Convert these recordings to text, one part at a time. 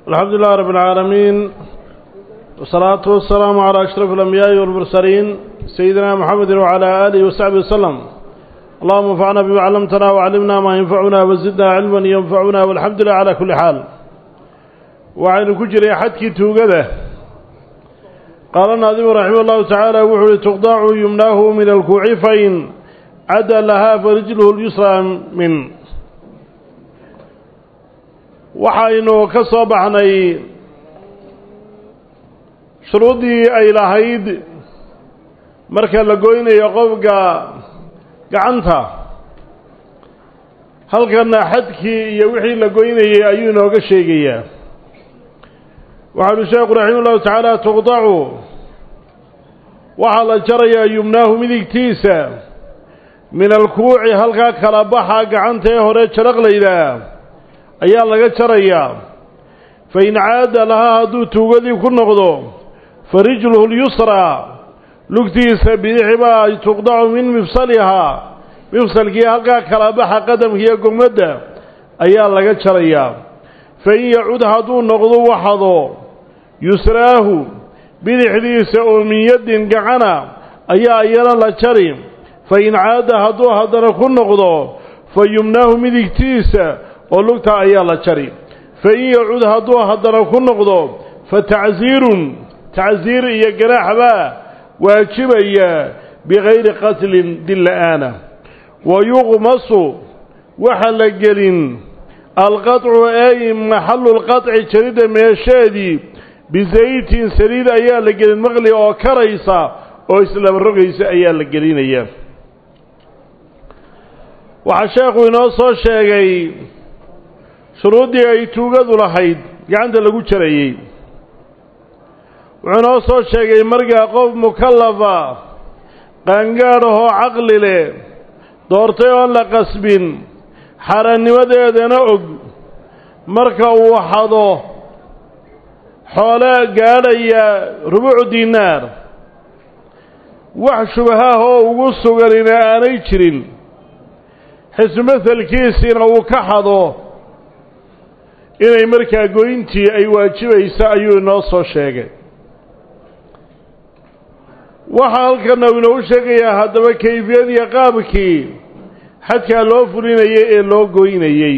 الحمد لله رب العالمين والصلاة والسلام على أشرف الأنبياء والمرسلين سيدنا محمد وعلى آله وصحبه وسلم اللهم انفعنا بما علمتنا وعلمنا ما ينفعنا وزدنا علما ينفعنا والحمد لله على كل حال وعن كجري حدك توقده قال الناظم رحمه الله تعالى وحول تقضع يمناه من الكوع فإن عدا لها فرجله اليسرى من waxaynu ka soo baxnay shuruuddii ay lahayd marka la goynayo qofka gacanta halkana xadkii iyo wixii la goynayay ayuu inooga sheegayaa waxaanu sheekhu raxima ullahu tacaala tuqdacu waxaa la jarayaa yumnaahu midigtiisa min alkuuci halkaa kala baxa gacanta ee hore jaraqlaydaa ayaa laga jarayaa fa in caada lahaa hadduu tuugadii ku noqdo fa rijluhu lyusraa lugtiisa bidixi baa tuqdacu min mifsalihaa mifsalkii halkaa kala baxa qadamkiiyo gogmadda ayaa laga jarayaa fa in yacud hadduu noqdo waxado yusraahu bidixdiisa oo min yaddin gacana ayaa iyana la jari fa in caada hadduu haddana ku noqdo fa yumnaahu midigtiisa oo lugta ayaa la jari fa in yacud hadduu haddana ku noqdo fa tacsiirun tacsiir iyo ganaax baa waajibaya bikayri qatlin dil la'aana wa yuqmasu waxa la gelin alqaطcu ay maxalu lqaطci jaridda meesheedii bisaytin saliid ayaa la gelin maqli oo karaysa oo islaba rogaysa ayaa la gelinaya waxaa sheekhu inoo soo sheegay shuruuddii ay tuugadu lahayd gacanta lagu jarayey wuxuu inoo soo sheegay markaa qof mukallafa qaangaadh ahoo caqli leh doortay oon la qasbin xaaraannimadeedana og marka uu xado xoole gaadhaya rubuucu diinaar wax shubahaah oo ugu suganina aanay jirin xismahalkiisiina uu ka xado inay markaa goyntii ay waajibayso ayuu inoo soo sheegay waxaa halkana uu inoogu sheegayaa haddaba kayfiyadiiyo qaabkii xadkaa loo fulinayay ee loo goynayey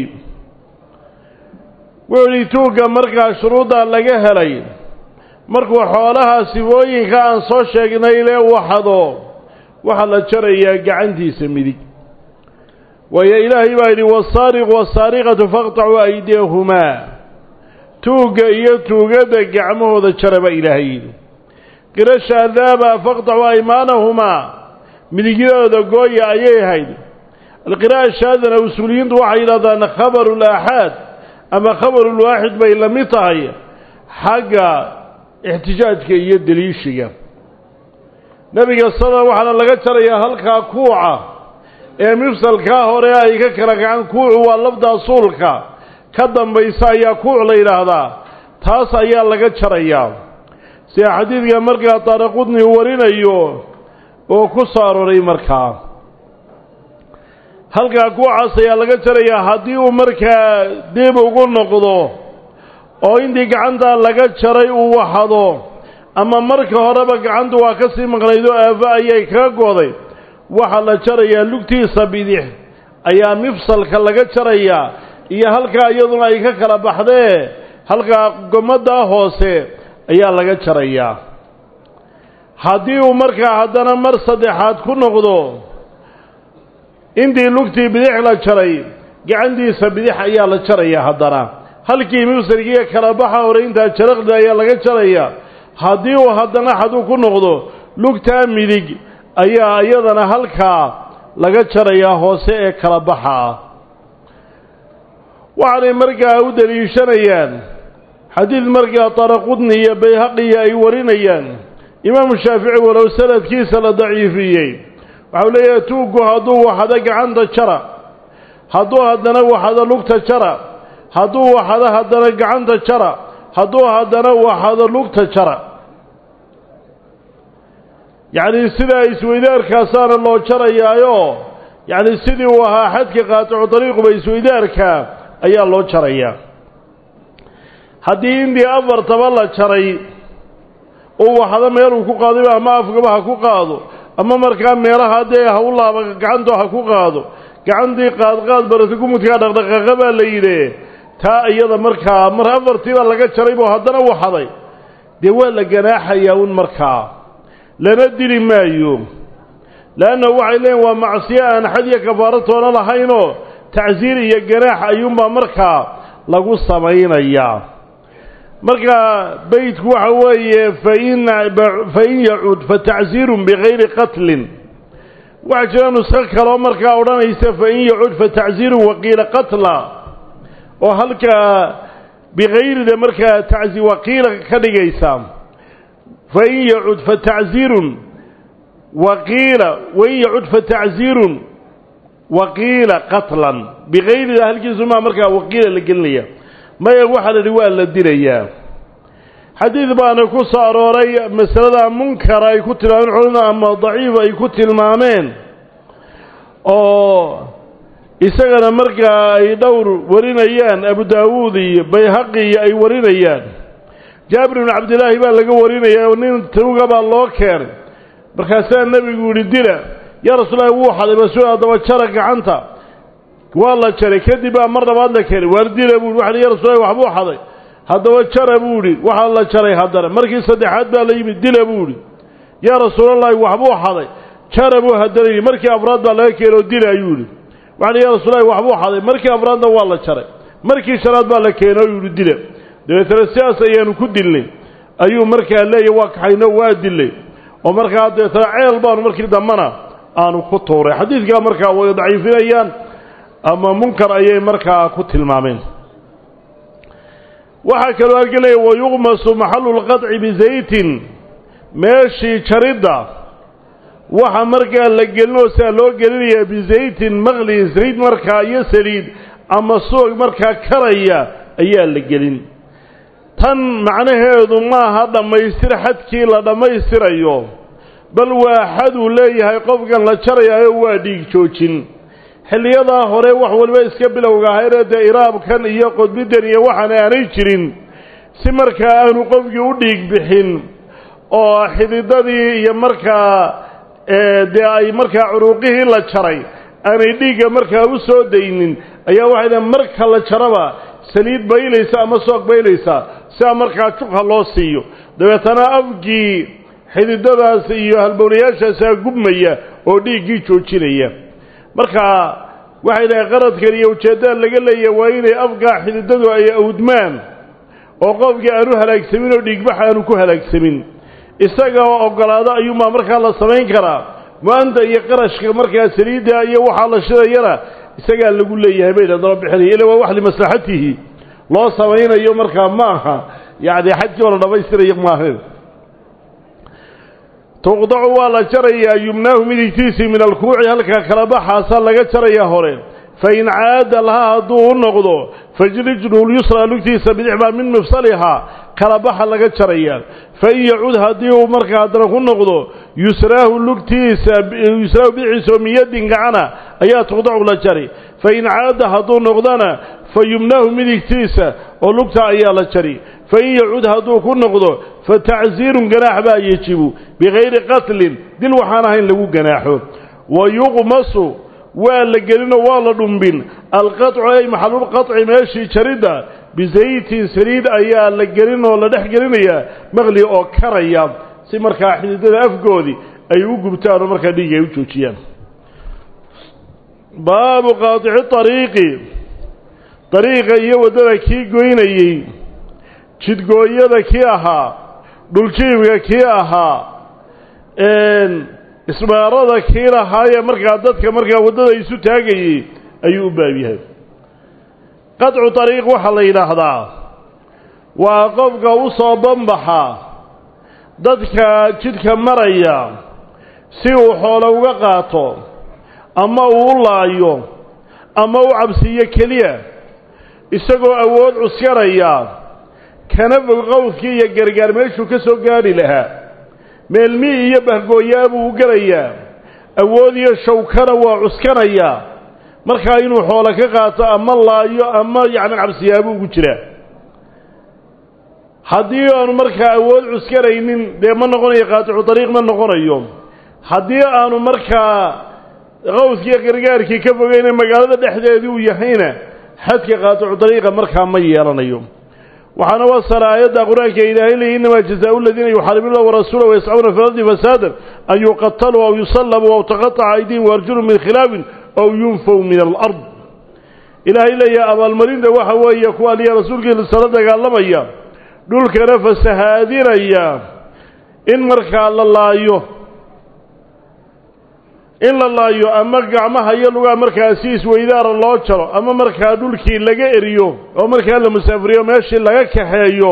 wuxuu idhi tuugga markaa shuruuddaa laga helay markuu xoolaha sifooyinka aan soo sheegnay lee uu xado waxaa la jarayaa gacantiisa midig waayo ilaahay baa yidhi wasaariqu wasaariqatu faqtacuu aydiyahumaa tuugga iyo tuugadda gacmahooda jara baa ilaahay yidhi qiro shaadaaba faqtacuu aymaanahumaa midigyadooda gooya ayay ahayd alqira'a shaadana usuuliyiintu waxay yidhahdaan khabaru laaxaad ama khabarulwaaxid bay la mid tahay xagga ixtijaajka iyo deliishiga nebiga sala waxaana laga jarayaa halkaa kuuca ee mifsalkaa hore ay ka kala gacan kuucu waa lafdaa suulka ka dambaysa ayaa kuuc la yidhaahdaa taas ayaa laga jarayaa sida xadiidka markaa taaraqudni uu warinayo oo ku soo aroray markaa halkaa kuucaas ayaa laga jarayaa haddii uu markaa dib ugu noqdo oo intii gacantaa laga jaray uu waxado ama marka horeba gacantu waa ka sii maqnayd oo aafo ayay kaga gooday waxaa la jarayaa lugtiisa bidix ayaa mifsalka laga jarayaa iyo halkaa iyaduna ay ka kala baxdee halkaa gomaddaa hoose ayaa laga jarayaa haddii uu markaa haddana mar saddexaad ku noqdo intii lugtii bidix la jaray gacantiisa bidix ayaa la jarayaa haddana halkii mifsalkiiyo kala baxa hore intaa jaraqda ayaa laga jarayaa haddii uu haddana xaduu ku noqdo lugtaa midig ayaa iyadana halkaa laga jarayaa hoose ee kala baxa ah waxaanay markaa u deliishanayaan xadiid markaa taraqudni iyo bayhaqiya ay warinayaan imaamu shaafici walow sanadkiisa la daciifiyey waxau leeyahay tuuggu hadduu waxado gacanta jara hadduu haddana waxado lugta jara hadduu waxado haddana gacanta jara hadduu haddana waxado lugta jara yacni sidaa isweydaarkaasaana loo jarayaayo yacni sidii uu ahaa xadka qaaticu dariiquba isweydaarka ayaa loo jarayaa haddii intii afartaba la jaray uu waxda meeluu ku qaadayba ama afgaba ha ku qaado ama markaa meelaha dee ha u laaba gacantoo ha ku qaado gacantii qaadqaad barata gumudkaa dhaqdhaqaaqa baa la yidhi taa iyada markaa mar afartiiba laga jaray buu haddana waxaday dee waa la ganaaxayaa un markaa lana dili maayo leanna waxay leeyiin waa macsiyo aan xad iyo kafaaro toona lahaynoo tacsiir iyo ganaax ayuunbaa markaa lagu samaynayaa marka beytku waxa weeye fain fain yacud fatacsiirun bigayri qatlin waxaa jira nusko kaloo markaa odhanaysa fain yacud fatacsiirun waqiila qatla oo halkaa bigayrida markaa tacsi waqiila ka dhigaysa fain yacud fatacsiirun waqiila wain yacud fatacsiirun waqiila qatlan bigayrida halkiisumaa markaa waqiila la gelinaya maya waxaa la idhi waa la dilayaa xadiid baana ku soo arooray masalada munkara ay ku tilmaameen culimada ama daciif ay ku tilmaameen oo isagana markaa ay dhowr warinayaan abu daawuud iyo bayhaqi iyo ay warinayaan jaabir bnu cabdillaahi baa laga warinaya oo nin tuuga baa loo keenay markaasaa nebigu yihi dila yaa rasuulahi wuu xaday basu haddaba jara gacanta waa la jaray kadib baa mar labaad la keenay waar dila buu waxa ya rasuulahi waxbuu xaday haddaba jara buu idhi waxaa la jaray haddana markii saddexaad baa la yimid dila buu idhi yaa rasuulallaahi waxbuu xaday jara buu haddana yidhi markii afraad baa laga keenay oo dila ayuu yidhi waxa ya rasuulahi waxbuu xaday markii afraadna waa la jaray markii shanaad baa la keenay oo yidhi dila dabeetana sidaas ayaanu ku dilnay ayuu markaa leeyahy waa kaxayno waa dilay oo markaa dabeetana ceel baanu markii dambana aanu ku tuuray xadiidkaa markaa way daciifinayaan ama munkar ayay markaa ku tilmaameen waxaa kaloo halgelaya wayuqmasu maxalu lqadci bizaytin meeshii jaridda waxa markaa la gelinoo siaa loo gelinayaa bizaytin maqli saliid markaa iyo saliid ama suug markaa karaya ayaa la gelin tan macnaheedu maaha dhammaystir xadkii la dhammaystirayo bal waa xaduu leeyahay qofkan la jarayaayo waa dhiig joojin xilliyadaa hore wax waliba iska bilowga ahaynee dee iraabkan iyo qodbidan iyo waxaan aanay jirin si markaa aanu qofkii u dhiig bixin oo xididadii iyo markaa dee ay markaa curuuqihii la jaray aanay dhiigga markaa u soo daynin ayaa waxay leeyn marka la jaraba saliid baylaysa ama soog baylaysa sidaa markaa jugha loo siiyo dabeetana afkii xididadaas iyo halbowlayaashaasaa gubmaya oo dhiiggii joojinaya marka waxay dhahay qaradkan iyo ujeeddada laga leeyahay waa inay afkaa xididadu ay awdmaan oo qofkii aanu halaagsamin oo dhiigbax aanu ku halaagsamin isaga oo oggolaado ayuunbaa markaa la samayn karaa mu-anta iyo qarashka markaa saliidda iyo waxaa la shidayana isagaa lagu leeyahay bay dhadaba bixinaya ila waa wax limaslaxatihi loo samaynayo markaa ma aha yacni xajkii oo la dhammaystirayo maaha tuqdacu waa la jarayaa yumnaahu midigtiisii min alkuuci halkaa kala baxaasaa laga jarayaa hore fain caada lahaa hadduu u noqdo fajrijluhu lyusraa lugtiisa bidix baa min mifsalihaa kala baxa laga jarayaa fain yacud haddii uu markaa haddana ku noqdo yusraahu lugtiisa yusraahu bidixdiisa oo miyadin gacana ayaa tuqdacu la jari fain caada hadduu noqdona fa yumnaahu midigtiisa oo lugta ayaa la jari fain yacud hadduu ku noqdo fatacsiirun ganaax baa yejibu bikayri qatlin dil waxaan ahayn lagu ganaaxo wa yuqmasu waa la gelinoo waa la dhumbin alqaطcu ay maxalulqaطci meeshii jaridda bisaytin saliid ayaa la gelin oo la dhex gelinayaa maqli oo karaya si markaa xididada afgoodii ay u gubtaan oo markaa dhiig ay u joojiyaan baabu qaadici ariiqi dariiqa iyo waddada kii goynayey jidgooyada kii ahaa dhuljiibka kii ahaa isbaarada kii lahaayee markaa dadka markaa waddada isu taagayey ayuu u baab yahay qadcu dariiq waxaa la yidhaahdaa waa qofka u soo banbaxa dadka jidhka maraya si uu xoolo uga qaato ama uu u laayo ama u cabsiiyo keliya isagoo awood cuskanaya kana fog qowdkii iyo gargaar meeshuu ka soo gaadhi lahaa meelmi iyo bahgooyaa buu u gelayaa awood iyo shawkana waa cuskanayaa markaa inuu xoolo ka qaato ama laayo ama yacni cabsiyaabuu ugu jiraa haddii aanu markaa awood cuskaraynin dee ma noqonayo qaaticu dariiq ma noqonayo haddii aanu markaa qawskiiyo gargaarkii ka fogeyne magaalada dhexdeedii uu yahayna xadka qaaticu dariiqa markaa ma yeelanayo waxaana wasala aayadda qur-aanka ilaahay leeyay innamaa jazaau aladiina yuxaaribuuna warasuula wayascauna fi lardi fasaadan an yuqataluu aw yusallabu aw taqataca aydihim waarjulum min khilaafin aw yunfaw min alard ilaahay leeyahay abaalmarinta waxa weeye kuwa aliya rasuulkiisa la dagaalamaya dhulkana fasahaadinaya in markaa la laayo in la laayo ama gacmaha iyo lugaha markaa si isweydaara loo jaro ama markaa dhulkii laga eriyo oo markaa la musaafiriyo meeshii laga kaxeeyo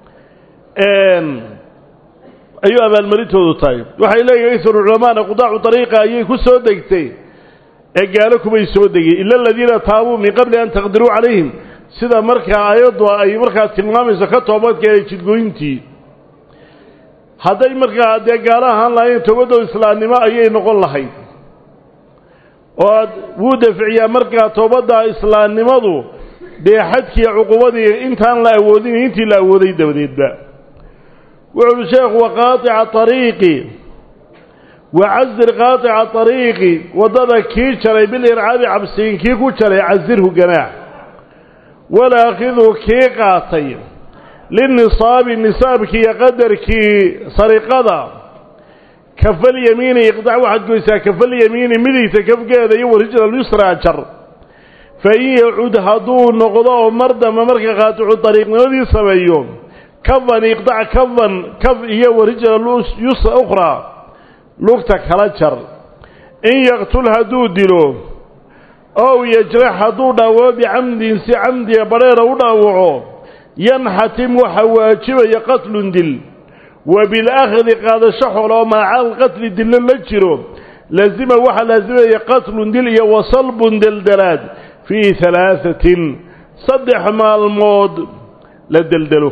ayuu abaalmarintoodu tahay waxay leeyihin isru culamaana qudaacu dariiqa ayay ku soo degtay ee gaalo kumay soo degay ila aladiina taabuu min qabli an taqdiruu calayhim sida markaa aayaddu ay markaa tilmaamayso ka toobadkeeda jidgooyintii hadday markaa dee gaalo ahaan lahayn toobadoo islaamnimo ayay noqon lahayd oo aad wuu daficiyaa markaa toobadda islaamnimadu dee xadkiiyo cuqubadii intaan la awoodin intii la awooday dabadeedba wuxu uhi sheekhu wa qaaطica ariiqi wa casir qaaطica ariiqi waddada kii jaray bilircaabi cabsiin kii ku jaray casirhu ganaax walaakidu kii qaatay linisaabi nisaabkii iyo qadarkii sariqada kafalyamiini iqdac waxaad goysaa kafalyamiini midigta kafgeeda iyo warijla lyusraa jar fa in yacud hadduu noqdo oo mar damba marka qaaticu dariiqnimadii sameeyo kafan iqdac kafan kaf iyo warijla yusra ukhraa lugta kala jar in yaqtul hadduu dilo ow yajrax hadduu dhaawaco bicamdin si camdiga badheera u dhaawaco yanxatim waxa waajibaya qatlun dil wa bilaakhdi qaadasho xol oo maaca alqatli dillo la jiro laasima waxaa laasimaya qatlun dil iyo wasalbun deldelaad fii halaahatin saddex maalmood la deldelo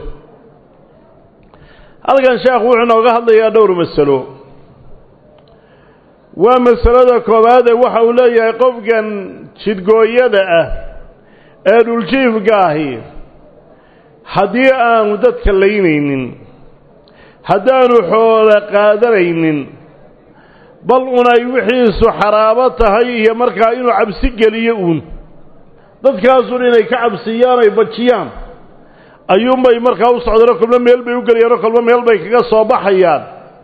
halkan sheekhu wuxuu inooga hadlayaa dhowr masalo waa masalada koowaade waxa uu leeyahay qofkan jidgooyada ah ee dhuljiifka ahi haddii aanu dadka laynaynin haddaanu xoolo qaadanaynin bal unay wixiisu xaraabo tahay iyo markaa inuu cabsi geliyo uun dadkaasun inay ka cabsiyaan ay bajiyaan ayuunbay markaa u socdeenoo kolba meel bay u gelayaan oo kolba meel bay kaga soo baxayaan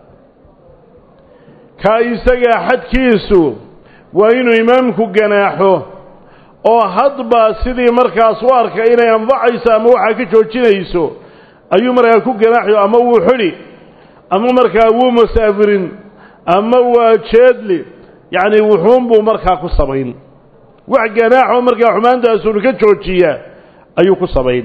kaa isagaa xadkiisu waa inuu imaamku ganaaxo oo hadba sidii markaas u arka inay anfacayso ama waxaa ka joojinayso ayuu markaa ku ganaaxyo ama wuu xidhi ama markaa wuu masaafirin ama waa jeedli yacni wuxuunbuu markaa ku samayn wax ganaaxoo markaa xumaantaasuunu ka joojiya ayuu ku samayn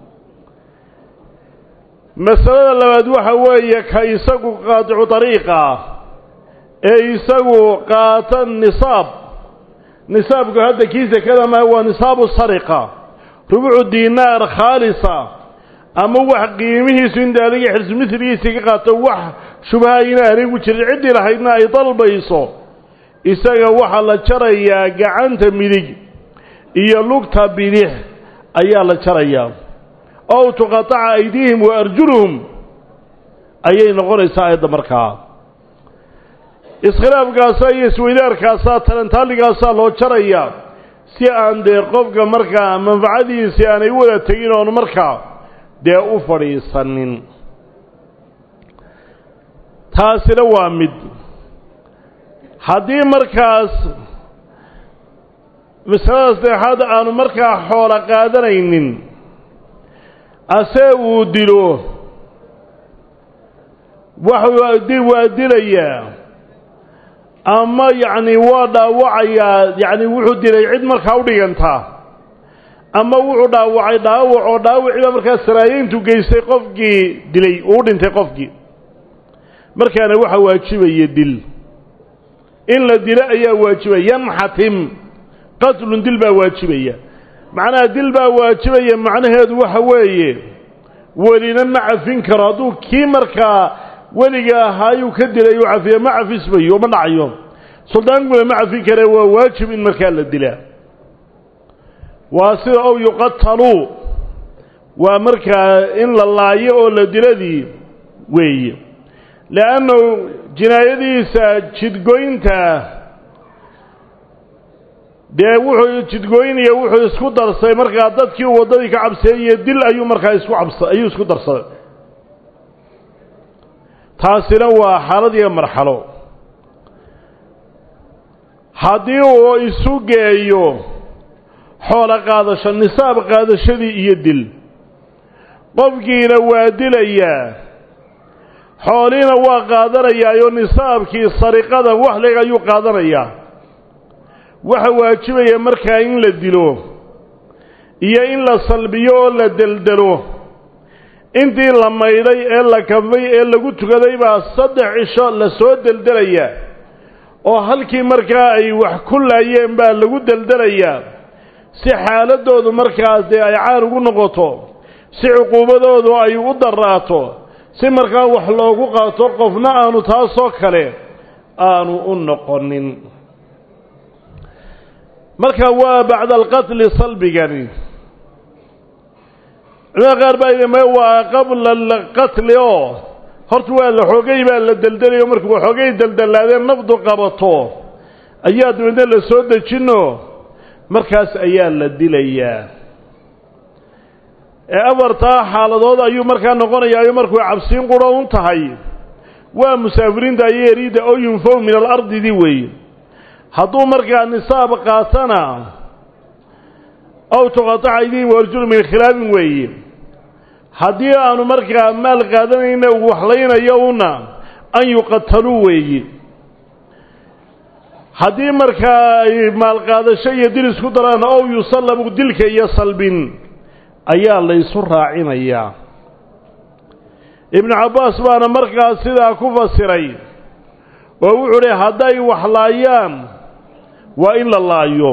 masalada labaad waxa weeye ka isagu qaadicu dariiqa ee isagu qaata nisaab nisaabku hadda kii sekada maa waa nisaabu sariqa rubucu diinaar khaalisa ama wax qiimihiisu inta adiga xirsu midligiisii ka qaato wax shubaha ina anigu jirin ciddii lahaydna ay dalbayso isaga waxaa la jarayaa gacanta midig iyo lugta bidix ayaa la jarayaa ow tuqataca aydiihim wa arjuluhum ayay noqonaysaa aayadda markaa iskhilaafkaasaa iyo isweydaarkaasaa talentaaligaasaa loo jarayaa si aan dee qofka markaa manfacadiisii aanay u wada tegin oonu markaa dee u fadhiisanin taasina waa mid haddii markaas masalada saddexaad aanu markaa xoolo qaadanaynin ase uu dilo waxuu waa dilayaa ama yacni waa dhaawacayaa yacni wuxuu dilay cid markaa u dhigantaa ama wuxuu dhaawacay dhaawac oo dhaawiciiba markaa saraayeyntu geystay qofkii dilay uu dhintay qofkii markaana waxaa waajibaya dil in la dilo ayaa waajibaya yanxatim qatlun dil baa waajibaya macnaha dil baa waajibaya macnaheedu waxa weeye welina ma cafin karo hadduu kii markaa weliga ahaayuu ka dilay uu cafiya ma cafismayo ma dhacayo suldaankuna ma cafin kare waa waajib in markaa la dilaa waa sida ow yuqataluu waa markaa in la laayo oo la diladii weeye leannu jinaayadiisa jidgoynta dee wuxuu jidgooynaya wuxuu isku darsay markaa dadkii uu waddadii ka cabseeyey dil ayuu markaa isku cabsa ayuu isku darsaday taasina waa xaalad iyo marxalo haddii uu isu geeyo xoolo qaadasho nisaab qaadashadii iyo dil qofkiina waa dilayaa xooliina waa qaadanayaayoo nisaabkii sariqada waxliga ayuu qaadanayaa waxa waajibaya markaa in la dilo iyo in la salbiyo oo la deldelo intii la maydhay ee la kafay ee lagu tukaday baa saddex cisho la soo deldelayaa oo halkii markaa ay wax ku laayeen baa lagu deldelayaa si xaaladoodu markaas dee ay caan ugu noqoto si cuquubadoodu ay u daraato si markaa wax loogu qaato qofna aanu taasoo kale aanu u noqonin marka waa bacda alqatli salbigani culimada qaar baa yidhi ma waa qabla alqatli oo horta waa la xoogay baa la deldelayo markuu waxoogay deldelaadeen nafdu qabato ayaa dabeedna la soo dejino markaas ayaa la dilayaa ee afartaa xaaladood ayuu markaa noqonayaayo markuu cabsiin quro un tahay waa musaafiriinta iyo eriidda oo yunfow min alardidii weeye hadduu markaa nisaab qaatana aw tuqataca aydiihim warjulu min khilaafin weeye haddii aanu markaa maal qaadanayna uu waxlaynayo una an yuqataluu weeye haddii markaa ay maalqaadasho iyo dil isku daraan ow yusallabu dilka iyo salbin ayaa laysu raacinayaa ibnu cabbaas baana markaas sidaa ku fasiray oo wuxuu uhi hadday wax laayaan waa in la laayo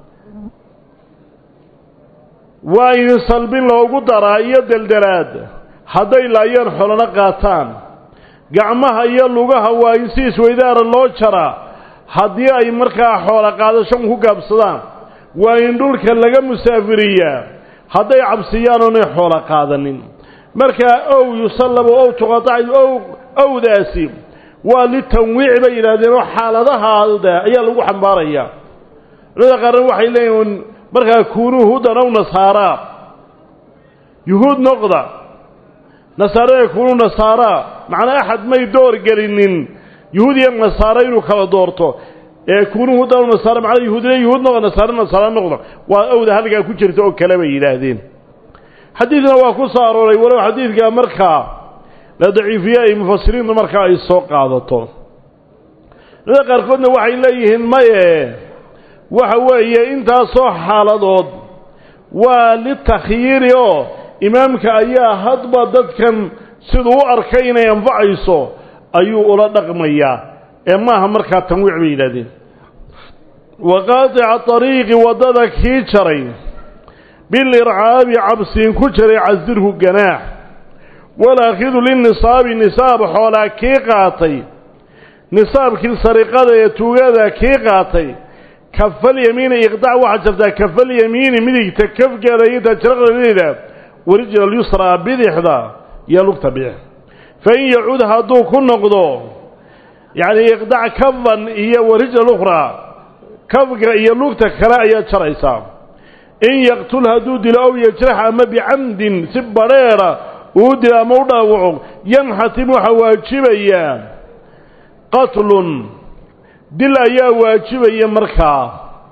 waa in salbin loogu daraa iyo deldelaad hadday laayaan xolano qaataan gacmaha iyo lugaha waa in si isweydaara loo jaraa haddii ay markaa xoola qaadashan ku gaabsadaan waa in dhulka laga musaafiriyaa hadday cabsiyaan oonay xoola qaadanin markaa ow yusallabu ow tuqatac ow owdaasi waa litanwiic bay yidhaahdeen oo xaaladahaada ayaa lagu xambaarayaa culimada qaarna waxay leeyihin markaa kuunuu hudan ow nasaaraa yuhuud noqda nasaarada kuunuu nasaaraa macnaa axad may door gelinin yuhuud iyo nasaaro inuu kala doorto ee kuunuu hudan ow nasaara macnaa yuhuudina yuhuud noqda nasaare nasaara noqda waa owda halkaa ku jirta oo kale bay yidhaahdeen xadiidna waa ku soo arooray walow xadiidka markaa la daciifiye ay mufasiriintu markaa ay soo qaadato culimada qaarkoodna waxay leeyihiin maye waxa weeye intaasoo xaaladood waa litakhyiiri oo imaamka ayaa hadba dadkan siduu u arkay inay anfacayso ayuu ula dhaqmayaa ee maaha markaa tanwiic bay yidhahdeen wa qaadica ariiqi waddada kii jaray bilircaabi cabsiin ku jiray casirhu ganaax walaakidu linisaabi nisaab xoolaa kii qaatay nisaabkii sariqada ee tuugada kii qaatay kafalyamiini iqdac waxaad jirtaa kafalyamiini midigta kafgeeda iyo tajraqdadeeda warijla alyusraa bidixda iyo lugta bidix fain yacuud hadduu ku noqdo yacni iqdac kafan iyo warijla lukhraa kafga iyo lugta kale ayaad jaraysaa in yaqtul hadduu dilo ow yajrax ama bicamdin si badrheera uu dilo ama u dhaawaco yanxatim waxaa waajibayaa qatlun dil ayaa waajibaya markaa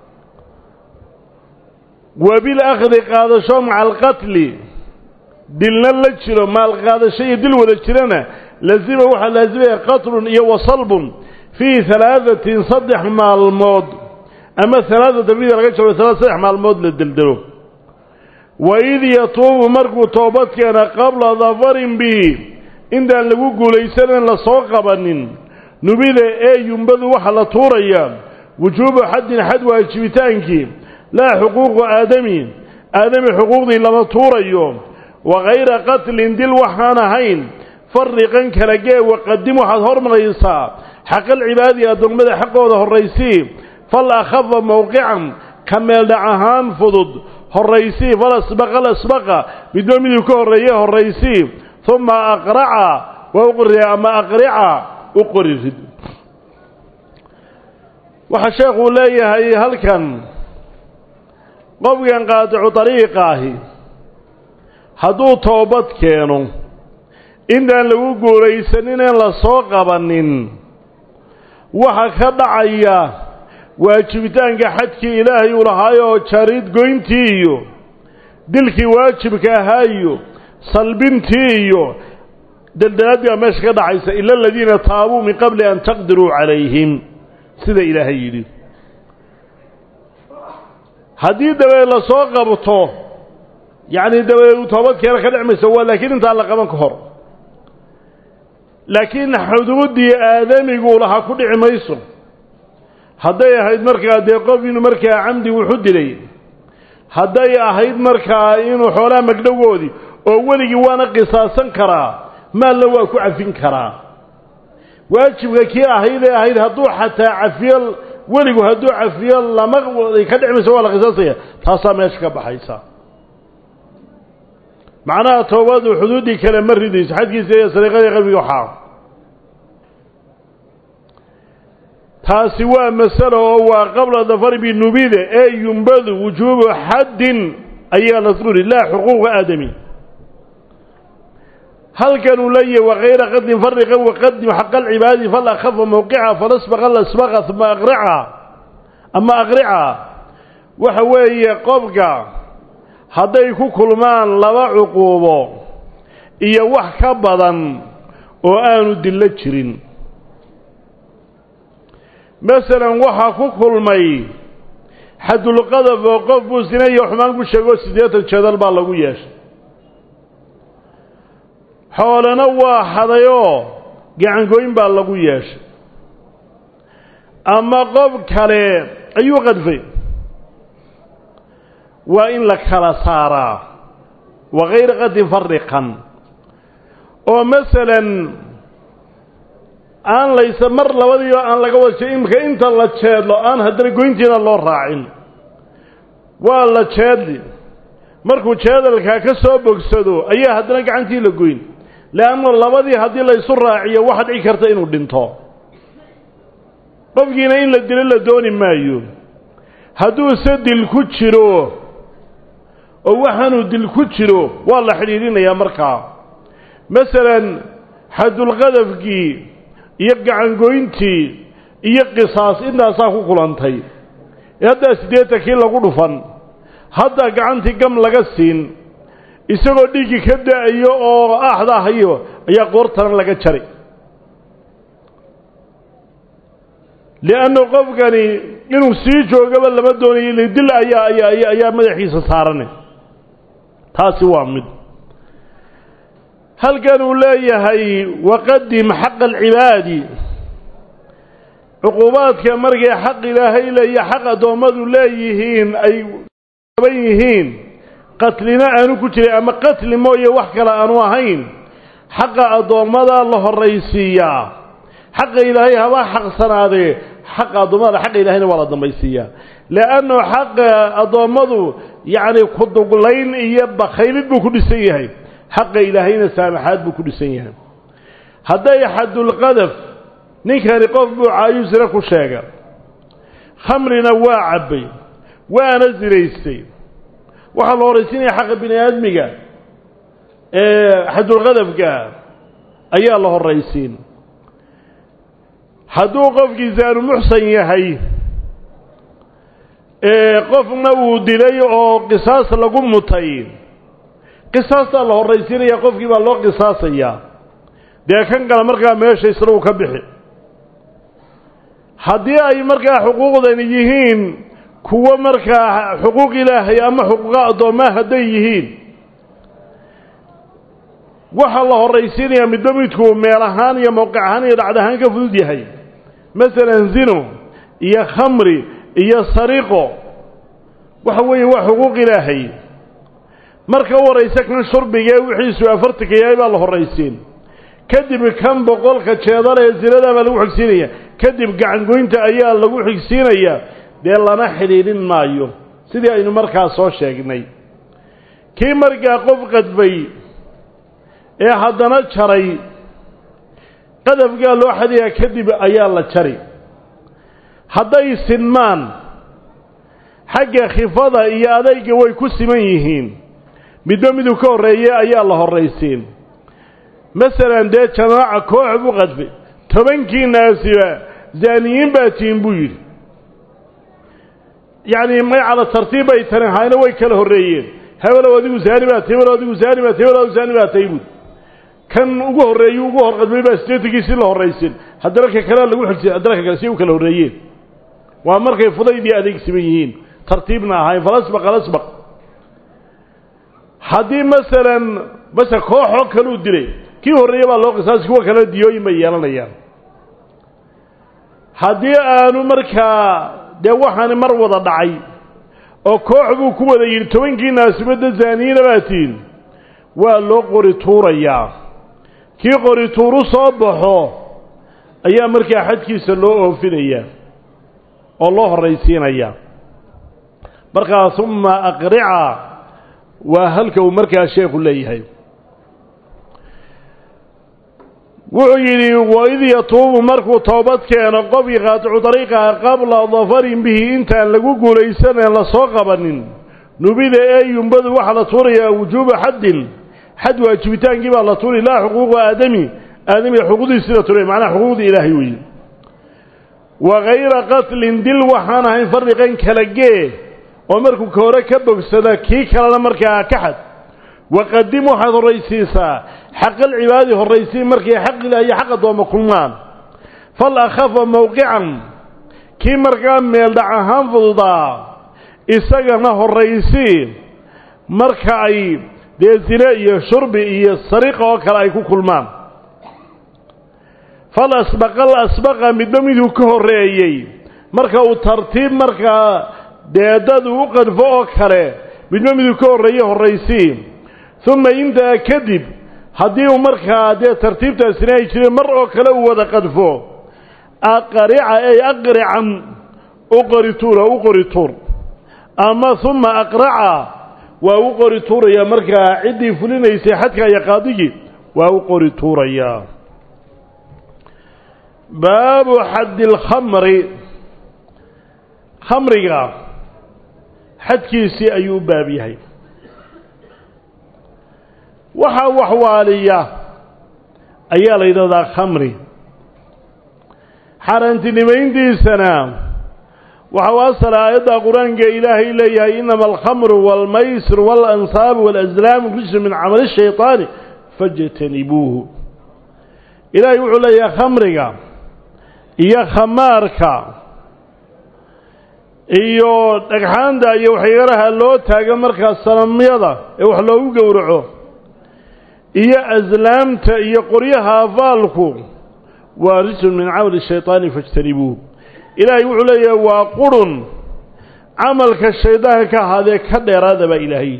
wa bilakdi qaadasho maca alqatli dilna la jiro maalqaadasho iyo dil wada jirana lazima waxaa laasimaya qatlun iyo wasalbun fii halaadatin saddex maalmood ama halaadata mida laga jaro saddex maalmood la deldelo waid yatuubu markuu toobad keena qabla dafarin bihi intaan lagu guulaysanan la soo qabanin nubida ee yumbadu waxa la tuurayaa wujuubu xaddin xad waajibitaankii laa xuquuqu aadami aadami xuquuqdii lama tuurayo wa kayra qatlin dil waxaan ahayn fariqan kala gee waqadim waxaad hormaraysaa xaqalcibaadi addoommada xaqooda horraysii fal akhafa mowqican ka meeldhac ahaan fudud horraysii falasbaqa lasbaqa midba miduu ka horreeye horraysii uma aqraca waa u qori ama aqrica u qori rid waxaa sheekuu leeyahay halkan qofkan qaadicu dariiqa ahi hadduu toobad keeno intaan lagu guulaysanin een la soo qabanin waxa ka dhacaya waajibitaanka xadkii ilaahay uu lahaayoo jarid goyntii iyo dilkii waajibka ahaa iyo salbintii iyo daldalaadii baa meesha ka dhacaysa ila aladiina taabuu min qabli an taqdiruu calayhim sida ilaahay yidhi haddii dabadeed la soo qabto yacni dabadeed uu toobadkeena ka dhecmayso waa laakiin intaan la qaban ka hor laakiin xuduuddii aadamiguu lahaa ku dhici mayso hadday ahayd markaa dee qof inuu markaa camdi wuxu dilay hadday ahayd markaa inuu xoolaha magdhowoodii oo weligii waana qisaasan karaa maalna waa ku cafin karaa waajibka kii ahayd ee ahayd hadduu xataa cafiyo weligu hadduu cafiyo lama ka dhici mayso waa la qisaasaya taasaa meesha ka baxaysa macnaha toobadu xuduuddii kale ma ridayso xadkiisa iyo sariiqadii qabiga waxaa taasi waa masalo oo waa qabla dafar binubida ee yumbadu wujuubu xaddin ayaa la suri laa xuquuqa aadami halkan uu leeyahy wakayra qadin fariqa waqadim xaqa alcibaadi falakhafa mawqica falasbaqa lasbaqa uma aqrica ama aqrica waxa weeye qofka hadday ku kulmaan laba cuquubo iyo wax ka badan oo aanu dillo jirin masalan waxaa ku kulmay xadulqadaf oo qof buu sina iyo xumaan ku sheego siddeetan jeedal baa lagu yeeshay xoolana waa xadayoo gacangooyn baa lagu yeeshay ama qof kale ayuu qadfay waa in la kala saaraa wakayra qadin fariqan oo masalan aan laysa mar labadiiba aan laga wada imika inta la jeedlo aan haddana goyntiina loo raacin waa la jeedli markuu jeedalkaa ka soo bogsado ayaa haddana gacantii la goyn leanna labadii haddii laysu raaciyo waxa dhici karta inuu dhinto qofkiina in la dilo la dooni maayo hadduuse dil ku jiro oo waxaanuu dil ku jiro waa la xidhiidhinayaa markaa masalan xadulqadafkii iyo gacangoyntii iyo qisaas intaasaa ku kulantay ee haddaa siddeetankii lagu dhufan haddaa gacantii gam laga siin isagoo dhiiggii ka da-ayo oo aaxda hayo ayaa qoortana laga jari liannu qofkani inuu sii joogaba lama doonayo ile dil ayaa ayaa ayaa madaxiisa saarane taasi waa mid halkan uu leeyahay waqadim xaqa alcibaadi cuquubaadka markay xaq ilaahay leeya xaq addoommadu leeyihiin ay aban yihiin qatlina aanu ku jiray ama qatli mooye wax kale aanu ahayn xaqa addoommada la horraysiiyaa xaqa ilaahay haba xaqsanaadee xaqa addoommada xaqa ilahayna waa la dambaysiiyaa leannu xaqa addoommadu yacni kuduglayn iyo bakhaylid buu ku dhisan yahay xaqa ilaahayna saamaxaad buu ku dhisan yahay hadday xadulqadaf ninkani qof buu caayu sire ku sheega khamrina waa cabbay waana siraystay waxaa la horraysiinaya xaqa bini aadmiga ee xadulqadafka ayaa la horraysiin hadduu qofkii saanu muxsan yahay qofna uu dilay oo qisaas lagu mutay qisaastaa la horraysiinaya qofkii baa loo qisaasayaa dee kan kale markaa meesha isna uu ka bixi haddii ay markaa xuquuqdani yihiin kuwo markaa xuquuq ilaahay ama xuquuqa addoommaa hadday yihiin waxaa la horraysiinayaa midba midkuu meel ahaan iyo mowqic ahaan iyo dhacd ahaan ka fudud yahay masalan zino iyo khamri iyo sariqo waxa weeye waa xuquuq ilaahay marka u horraysa kan shurbigee wixiisu afartanka yahay baa la horraysiin kadib kan boqolka jeedala ee zinadaa baa lagu xigsiinaya kadib gacangoynta ayaa lagu xigsiinayaa dee lana xidhiidhin maayo sidii aynu markaa soo sheegnay kii markaa qof qadbay ee haddana jaray qadafkaa loo xadayaa kadib ayaa la jari hadday sinmaan xagga khifada iyo adayga way ku siman yihiin midba miduu ka horreeye ayaa la horraysiin masalan dee jamaaca koox buu qadfay tobankii naasiba zaaniyiin baa tihin buu yidhi yacni may cala tartiib bay tani hayna way kala horreeyeen hebelow adigu zaani baa tahy hebelow adigu zaani baa tahy hebelow zaani baa tahy buui kan ugu horreeyey ugu hor qadmay baa sideetankiisii la horraysin haddana ka kalea lagu xigsiy haddana ka kale si u kala horreeyeen waa markay fudaydii adeegsiman yihiin tartiibna ahayn falasbaq alasbaq haddii masalan mase kooxoo kaluu dilay kii horreeye baa loo qisaasi kuwa kalena diyooyin bay yeelanayaan haddii aanu markaa dee waxaani mar wada dhacay oo koox buu ku wada yidhi tobankii naasibadda zaaniyiina baa tihin waa loo qori tuurayaa kii qori tuuru soo baxo ayaa markaa xadkiisa loo oofinayaa oo loo horraysiinayaa markaa uma aqrica waa halka uu markaa sheekhu leeyahay wuxuu yidhi waid yatuubu markuu toobad keeno qofkii qaaticu dariiqaha qabla dafarin bihi intaan lagu guulaysaneen lasoo qabanin nubida ee yumbadu waxaa la tuurayaa wujuuba xaddin xad waajibitaankii baa la tuuri laa xuquuqa aadami aadamiga xuquuqdiisii la tuuray macnaha xuquuqdii ilaahay weeye wa hayra qatlin dil waxaan ahayn farriqan kala gee oo markuu ka hore ka bogsada kii kalena markaa ka xad waqadim waxaad horraysiisaa xaqalcibaadi horraysii markay xaq ilaah iyo xaq addoomma kulmaan fal akhafa mowqican kii markaa meeldhac ahaan fududaa isagana horraysii marka ay dee zine iyo shurbi iyo sariqa oo kale ay ku kulmaan fal asbaqal asbaqa midba miduu ka horreeyey marka uu tartiib markaa deedadu u qadfo oo kale midba miduu ka horreeye horraysii uma intaa kadib haddii uu markaa dee tartiibtaasina ay jireen mar oo kale uu wada qadfo aqarica ey aqrican u qori tuura u qori tuur ama uma aqraca waa u qori tuurayaa markaa ciddii fulinaysay xadka iyo qaadigii waa u qori tuurayaa baabu xaddi alkhamri khamriga xadkiisii ayuu u baab yahay waxaa waxwaaliya ayaa la yidhahdaa khamri xaaraantinimayntiisana waxa u asala aayadda qur-aanka ilaahay leeyahay inama alkhamru waalmaysir waalansaabu waalaslaamu rijsu min camali shayطaani fajtanibuuhu ilaahay wuxuu leeyahay khamriga iyo khamaarka iyo dhagxaanta iyo waxyaalaha loo taago markaa sanamyada ee wax loogu gowraco iyo aslaamta iyo qoryaha afaalku waa rijsun min camali shayطaani fajtanibuuhu ilaahay wuxuu leeyahay waa qurun camalka shaydaanka ka ahaadee ka dheeraada baa ilaahay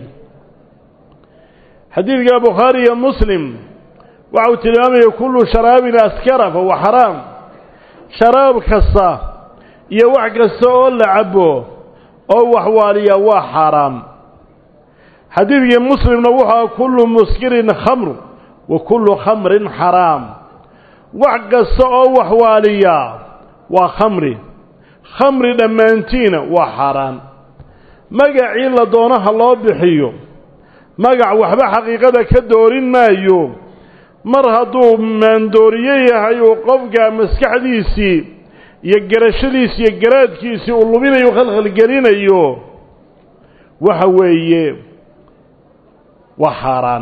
xadiidka bukhaari iyo muslim waxa uu tilmaamaya kullu sharaabin askara fahuwa xaraam sharaab kasta iyo wax kasta oo la cabo oo waxwaaliya waa xaaraam xadiidkii muslimna wuxua kullu muskirin khamr wa kullu khamrin xaraam wax kasta oo waxwaaliya waa khamri khamri dhammaantiina waa xaaraan magacii la doonaha loo bixiyo magac waxba xaqiiqada ka doorin maayo mar hadduu maandooriye yahay uu qofka maskaxdiisii iyo garashadiisi iyo garaadkiisii uu luminayo khalkhalgelinayo waxa weeye waa xaaraan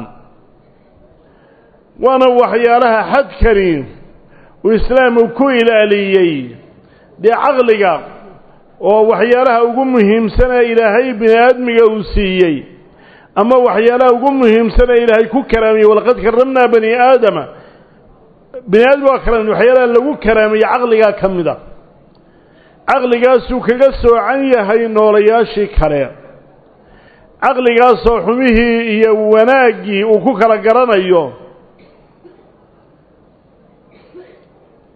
waana waxyaalaha xadkani uu islaamu ku ilaaliyey dee caqliga oo waxyaalaha ugu muhiimsan ee ilaahay bini aadmiga uu siiyey ama waxyaalaha ugu muhiimsan ee ilaahay ku karaamiyey walaqad karamnaa bani aadama bini aadmi waa karam waxyaalaha lagu karaamiyey caqligaa ka mid a caqligaasuu kaga soocan yahay noolayaashii kale caqligaasoo xumihii iyo wanaaggii uu ku kala garanayo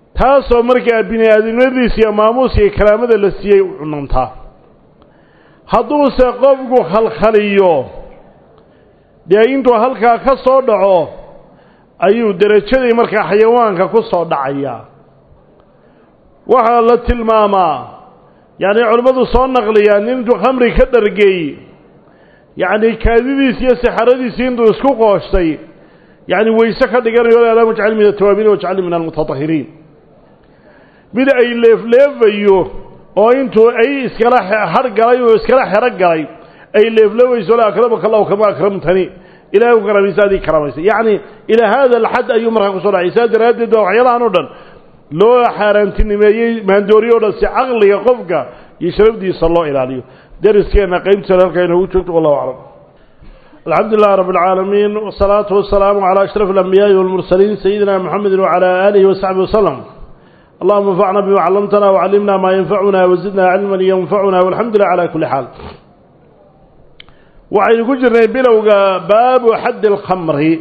taasoo markaa bini aadamnimadiisa iyo maamuuska iyo karaamada la siiyey u cunantaa hadduuse qofku khalkhaliyo dee intuu halkaa ka soo dhaco ayuu derajadii markaa xayawaanka ku soo dhacayaa waxaa la tilmaamaa yacni culimmadu soo naqliyaan intuu khamri ka dhargey yacni kaadidiisi iyo saxaradiisii intuu isku qooshtay yacni weyse ka dhiganayo allahuma ajcalni min atawaabiin wajcalni min almutatahiriin mid ay leefleefayo oo intuu ay iskala har galay oo iskala xero galay ay leefleefayso la akramaka allahu kama akramtani ilahay ku karamaysa adii karamaysa yacni ilaa haada alxad ayuu markaa kusoo dhacay saa daraaddeed baa waxyaalahan o dhan loo xaaraantinimeeyey maandooriyo o dhan si caqliga qofka iyo sharafdiisa loo ilaaliyo dariskeenna qaybtiisa halkaa inoogu joogto wallahu aclam alxamdu lilah rab اlcaalamiin wsalaatu wasalaamu calى ashraf اlanbiyaaءi wاlmursaliin sayidina mxamedi wcalى aalihi wasaxbi waslm allahuma anfacna bima callamtana wcallimna maa yanfacuna wazidna cilman yanfacuna walxamdu lilah cala kuli xaal waxaynu ku jirnay bilowga baabu xaddi اlkhamri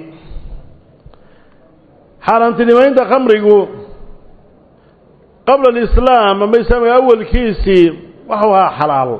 xaaraantinimaynta khamrigu qabla alislaam ama islaamka awalkiisii waxuu ahaa xalaal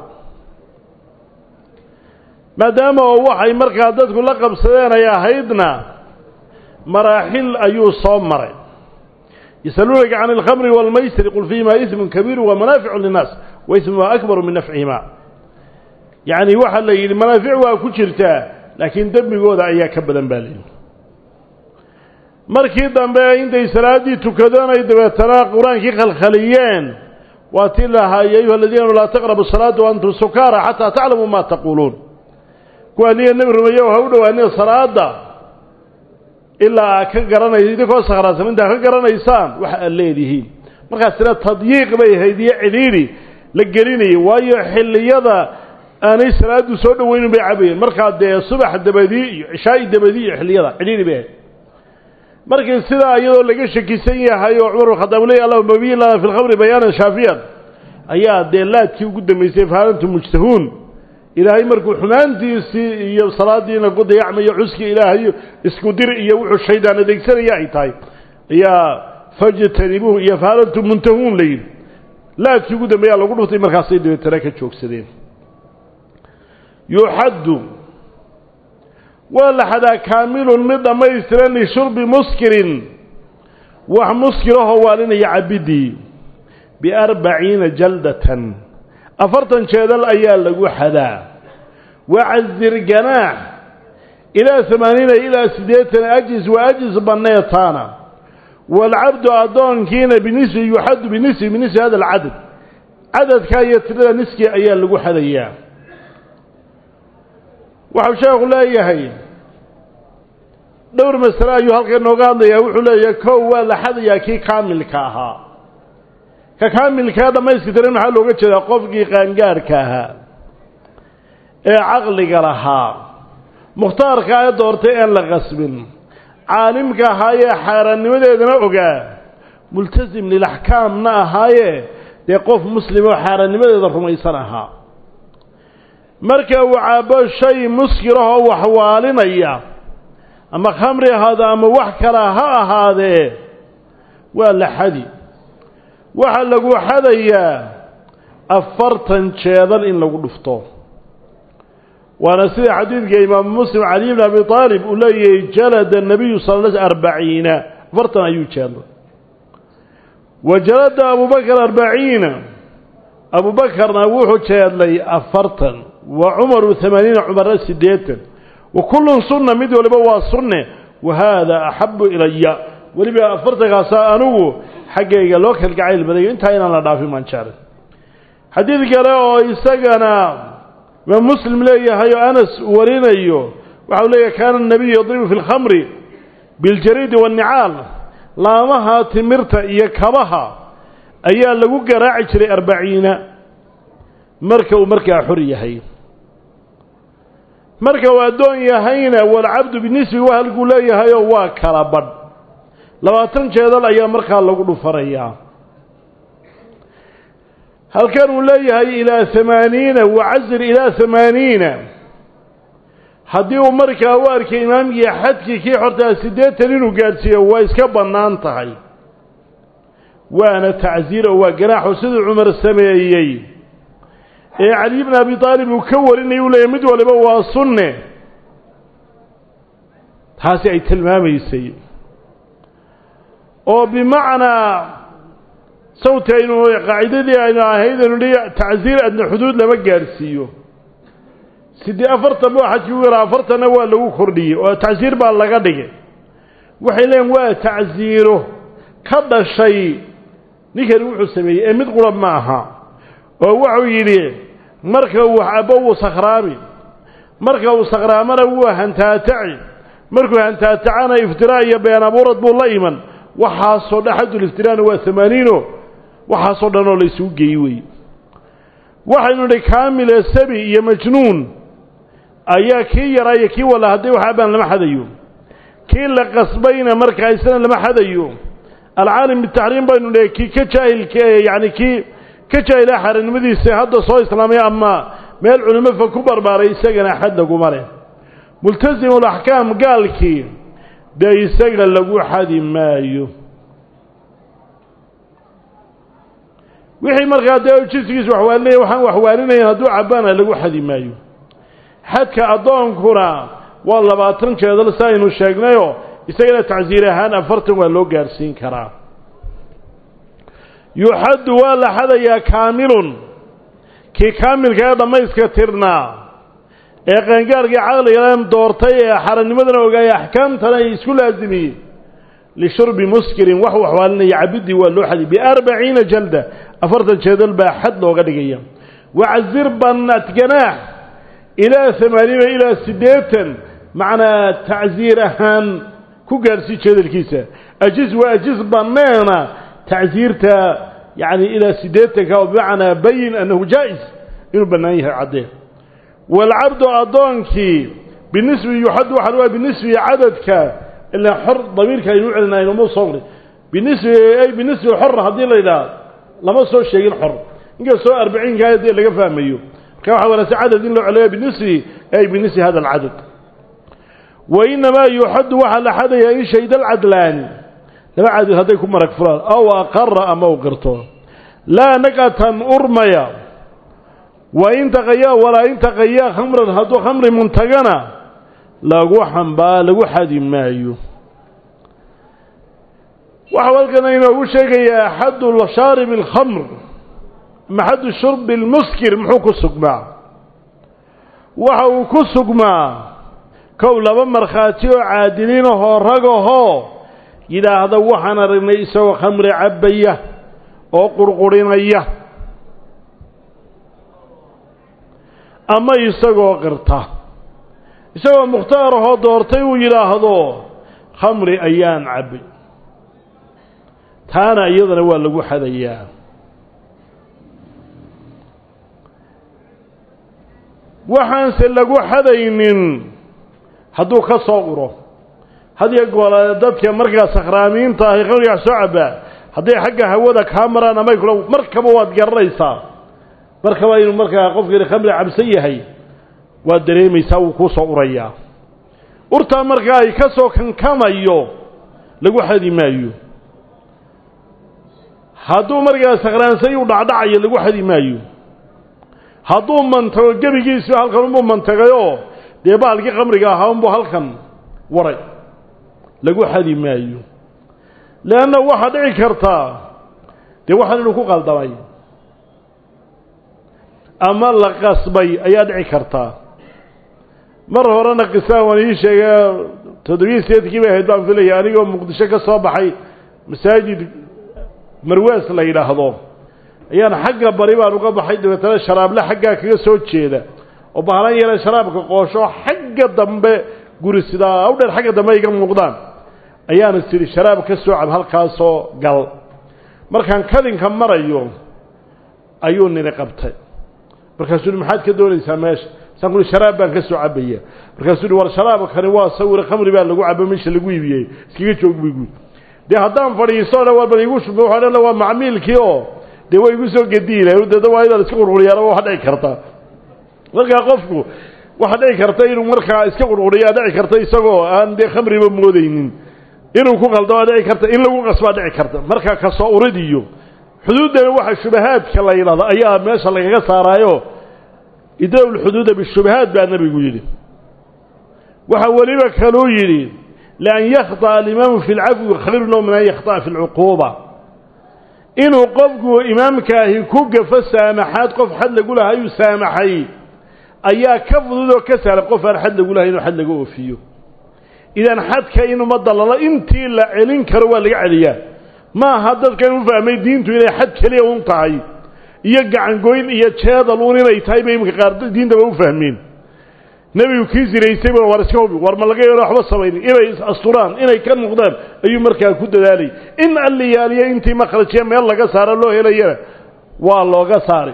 maadaama oo waxay markaa dadku la qabsadeen ay ahaydna maraaxil ayuu soo maray yasaluunaka can alkhamri waalmaysri qul fiihimaa ismun kabiiru wa manaaficu linnaas wa ismumaa akbaru min nafcihima yacni waxaa la yidhi manaafic waa ku jirtaa laakiin dembigooda ayaa ka badan baa layidhi markii dambe intay salaaddii tukadeen ay dabeetana qur-aankii khalkhaliyeen waa tii lahaa ya ayuha aladiina laa taqrabu salaata waantum sukaara xataa taclamuu maa taquuluun kuwaa niya nebi rumeeyo ha u dhowaanina salaada ilaa aad ka garanaysa idinkoo sakhraansan intaa ka garanaysaan waxa aad leedihiin markaasina tadyiiq bay ahayd iyo cidhiidhi la gelinayay waayo xilliyada aanay salaaddu soo dhoweynin bay cabayeen markaa dee subax dabadii iyo cishaa'i dabadii iyo xilliyada cidhiidhi bay ahayd markii sidaa iyadoo laga shakisan yahay oo cumar khadaab leey allahuma babiyin lana fi lkhamri bayaanan shaafiyan ayaa dee laadkii ugu dambaysay faalantu mujtahuun ilaahay markuu xumaantiisii iyo salaadiina ku dayacmayo cuski ilaahay isku dir iyo wuxuu shaydaan adeegsanaya ay tahay ayaa fajtanibuuhu iyo faalantu muntahuun la yidhi laadkii ugu dambeeyaa lagu dhuftay markaasay dabeetana ka joogsadeen yuxaddu waa la xadaa kaamilun mid dhammaystiran lishurbi muskirin wax muskirahoo waalinaya cabidii biarbaciina jaldatan afartan jeedal ayaa lagu xadaa wacazir ganaax ilaa amaaniina ilaa siddeetan ajis wa ajis banneetaana waalcabdu addoonkiina binisfi yuxaddu binisfi binisfi hada alcadad cadadkaa iyo tirada niski ayaa lagu xadayaa waxau sheekhu leeyahay dhowr masale ayuu halkan nooga hadlayaa wuxuu leeyahay kow waa la xadayaa kii kaamilka ahaa ka kaamilkaa dhammayska tiran maxaa looga jeedaa qofkii qaangaarhka ahaa ee caqliga lahaa mukhtaarka ee doortay een la qasbin caalimka ahaayee xaaraannimadeedana ogaa multasim lilaxkaamna ahaaye dee qof muslim oo xaaraannimadeeda rumaysan ahaa marka uu caabo shay muskirahoo waxwaalinaya ama khamri ahaado ama wax kala ha ahaadee waa la xadi waxaa lagu xadayaa afartan jeedal in lagu dhufto waana sida xadiidka imaamu muslim caliy bn abi aalib uu leeyahay jalada nabiyu sal l arbaciina afartan ayuu jeedlay wa jalada abubakar arbaciina abubakarna wuxuu jeedlay afartan wa cumaru amaaniina cumarna siddeetan wa kullun sunna mid waliba waa sunne wa haada axabu ilaya weliba afartankaasaa anigu xaggayga loo kalgacayl badayo intaa inaan la dhaafin maan jeclay xadiid kale oo isagana imaam muslim leeyahay oo anas warinayo waxau leeyahay kaana nabiyu yadribu fi lkhamri biljariidi waannicaal laamaha timirta iyo kabaha ayaa lagu garaaci jiray arbaciina marka uu markaa xor yahay marka uu addoon yahayna walcabdu binisbi wa halkuu leeyahayoo waa kala badh labaatan jeedal ayaa markaa lagu dhufanayaa halkan uu leeyahay ilaa hamaaniina wacazir ilaa hamaaniina haddii uu markaa u arkay imaamkii xadkii kii xortaa siddeetan inuu gaadhsiiyo waa iska bannaan tahay waana tacsiir oo waa ganaaxo siduu cumar sameeyey ee cali bn abi aalib uu ka warinaya u leeyahy mid waliba waa sunne taasi ay tilmaamaysay oo bimacnaa sawti aynu qaacidadii aynu ahayd aynu hi tacsiir adna xuduud lama gaadhsiiyo sidee afartan ba xajki u yaraa afartanna waa lagu kordhiyey oo tacsiir baa laga dhigay waxay leeyiin waa tacsiiro ka dhashay ninkani wuxuu sameeyey ee mid qura ma aha oo wuxuu yidhi marka uu cabo wuu sakhraami marka uu sakhraamana wuu hantaataci markuu hantaatacana iftiraa iyo been abuurad buu la iman waxaasoo dhan xaduliftiraana waa amaaniino waxaasoo dhan oo la isugu geeyey weeye waxaynu nidhi kaamile sabi iyo majnuun ayaa kii yaraa iyo kii walla hadday wax abaan lama xadayo kii la qasbayna markaa isna lama xadayo alcaalim bitaxriim baynu nidhi kii ka jaahilka yacni kii ka jaahila xaranimadiisa hadda soo islaamay ama meel culimo fa ku barbaaray isagana xad laguma leh multasimu alaxkaam gaalkii dee isaga lagu xadi maayo wixii markaa dee jinsigiisu waxwaalinaya waxaan waxwaalinayn hadduu cabbaana lagu xadi maayo xadka addoonkuna waa labaatan jeedal si aynu sheegnayoo isagana tacsiir ahaan afartan waa loo gaadhsiin karaa yuxaddu waa la xadayaa kaamilun kii kaamilka ee dhammayska tirnaa ee qaangaarkii caqligan doortay ee xarannimadana ogaayay axkaamtana ay isku laasimiyey lishurbi muskirin wax waxwaalinaya cabiddii waa loo xadiy biarbaciina jalda afartan jeedal baa xad looga dhigaya wacazir bannat ganaax ilaa amaaniina ilaa siddeetan macnaa tacsiir ahaan ku gaadhsii jeedalkiisa ajiz waa ajiz banneena tacsiirta yacni ilaa siddeetanka oo bimacnaa bayin annahu jaa'is inuu bannaan yahay caddee waalcabdu addoonkii binisbi yuxaddu waxaa waa binisbi cadadka ilaa xor damiirka aynu u celinayno ma soo qri binisbi ay binisbi xor haddii la yidhaha lama soo sheegin xor inkastoo arbaciinkaa dee laga fahmayo marka waxaa wanaagsan cadad in loo celiyo binisbi ay binisbi hada alcadad wa inamaa yuxaddu waxaa la xadayaa in shayda alcadlaani laba cadad hadday ku marag furaan aw aqara ama u qirto laa naqatan urmaya wa in taqayaa walaa in taqayaa khamran hadduu khamri muntagana lagu xambaa lagu xadi maayo waxau halkan inoogu sheegayaa xaddu shaarib alkhamr ama xaddu shurbi lmuskir muxuu ku sugmaa waxa uu ku sugmaa kow laba markhaati oo caadiliinahoo ragahoo yidhaahda waxaan aragnay isagoo khamri cabbaya oo qurqurinaya ama isagoo qirta isagoo mukhtaar ahoo doortay uu yidhaahdo khamri ayaan cabbay taana iyadana waa lagu xadayaa waxaanse lagu xadaynin hadduu ka soo uro hadiyo goole dadka markaa sakhraamiinta ahi khamrigaa soo cabbaa hadday xagga hawada kaa maraan amay kula markaba waad garanaysaa markaba inuu markaa qofkani khamri cabsan yahay waad dareemaysaa wuu kuu soo urayaa urtaa markaa ay ka soo kankamayo lagu xadi maayo hadduu markaa sakhraansay u dhacdhacayo lagu xadi maayo hadduu mantago gebigiisu halkan unbuu mantagayoo dee baalkii khamriga ahaa unbuu halkan waray lagu xadi maayo leanna waxaa dhici kartaa dee waxaan inuu ku qaldamay ama la qasbay ayaa dhici kartaa mar horena qisaan waan ii sheegay toddobiyi sideedkii bay ahayd baan filaya anigoo muqdisho ka soo baxay masaajid marwaas la yidhaahdo ayaan xagga bari baan uga baxay dabeetana sharaable xaggaa kaga soo jeeda oo bahlan yara sharaabka qoosho xagga dambe guri sidaa u dheer xagga dambe iga muuqdaan ayaana sidhi sharaab ka soo cab halkaasoo gal markaan kadinka marayo ayuu nini qabtay markaasuu hi maxaad ka doonaysaa meesha saan kuhi sharaab baan ka soo cabaya markaasuu hi war sharaabkani waa sawir khamri baa lagu caba meesha lagu iibiyey iskaga joog buy guud dee haddaan fadhiisto dhan waa bal igu shub waxa dhan waa macmiilkii oo dee waa igu soo gediilay dada waa inaad iska qurquriyaana waxa dhici karta markaa qofku waxa dhici karta inuu markaa iska qurquriyaa dhici karta isagoo aan dee khamriba moodaynin inuu ku qaldama dhici karta in lagu qasbaa dhici karta markaa kasoo urid iyo xuduuddana waxa shubahaadka la yidhahdo ayaa meesha lagaga saaraayo idraw lxuduuda bishubahaat baa nebigu yidhi waxaa weliba kaluu yidhi lian yakhطأ alimaamu fi اlcafwi khayrun min an yakhطأa fi اlcuquuba inuu qofku imaamkaahi ku gafo saamaxaad qof xad lagu lahaa ayuu saamaxay ayaa ka fudud oo ka sahla qof aan xad lagu lahay inuu xad laga oofiyo idan xadka in ummadda lala intii la celin karo waa laga celiyaa ma aha dadkan u fahmay diintu inay xad keliya un tahay iyo gacangoyn iyo jeedal uun inay tahay bay iminka qaar diintaba u fahmeen nebigu kii sinaysay ba war iska hubi war ma laga yeelo waxba samaynin inay is-asturaan inay ka noqdaan ayuu markaa ku dadaalay in alliyaaliya intii makhrajiya meel laga saaro loo helayana waa looga saaray